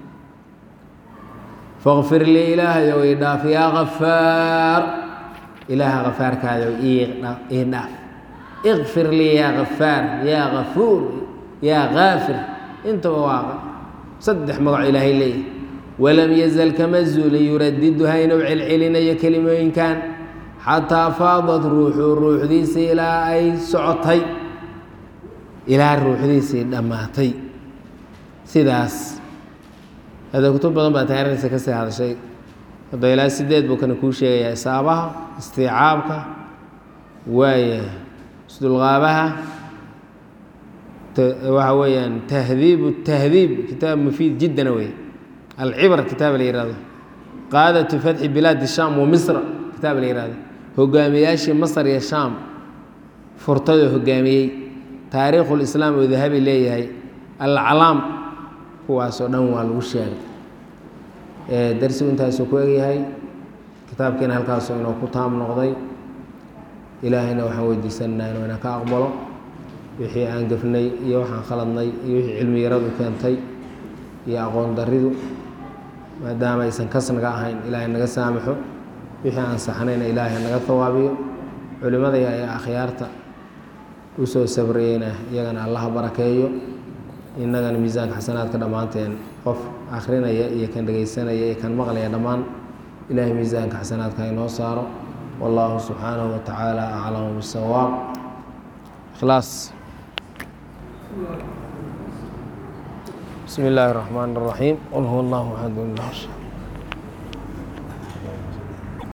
Speaker 1: faqfir lii ilaahayow ii dhaaf yaa kafaar ilaaha kafaarkaadaw ii dhaaf ikfir lii yaa kafaar yaa kafuur yaa kaafir intaba waa saddex magaco ilaahay leeyahy walam yazal kama zuulin yuradiduha inuu celcelinayo kelimooyinkan xataa faadat ruuxu ruuxdiisii ilaa ay socotay ilaa ruuxdiisii dhammaatay sidaas hada kutub badan baa taariikhdiisa ka sii hadashay hadda ilaa sideed buu kana kuu sheegayaa isaabaha istiicaabka waaya isdulqaabaha waxa weeyaan tahdiib tahdiib kitaab mufiid jiddana wey alcibar kitaab la yihahdo qaadatu fatxi bilaadi shaam wa misra kitaab la yihahdo hogaamiyaashii masar iyo shaam furtadoo hogaamiyey taariikhulislaam oo dahabi leeyahay alcalaam kuwaasoo dhan waa lagu sheegay darsigu intaasuu ku egyahay kitaabkiina halkaasoo inoo ku taam noqday ilaahayna waxaan weydiisanaynaa inuu ina ka aqbalo wixii aan gefnay iyo waxaan khaladnay iyo wixii cilmi yaradu keentay iyo aqoon daridu maadaama aysan kasnaga ahayn ilaahay naga saamaxo wixii aan saxnayna ilaahay naga hawaabiyo culimada ee akhyaarta usoo sabriyeyna iyagana allaha barakeeyo innagana miisaanka xasanaadka dhammaanteen qof akhrinaya iyo kan dhegaysanaya iyo kan maqlaya dhammaan ilaahay miisaanka xasanaadka inoo saaro wallahu subxaanahu wa tacaala aclamu bisawaab ikhlaas بسم الله الرحمن الرحيم قل هو الله أحد الله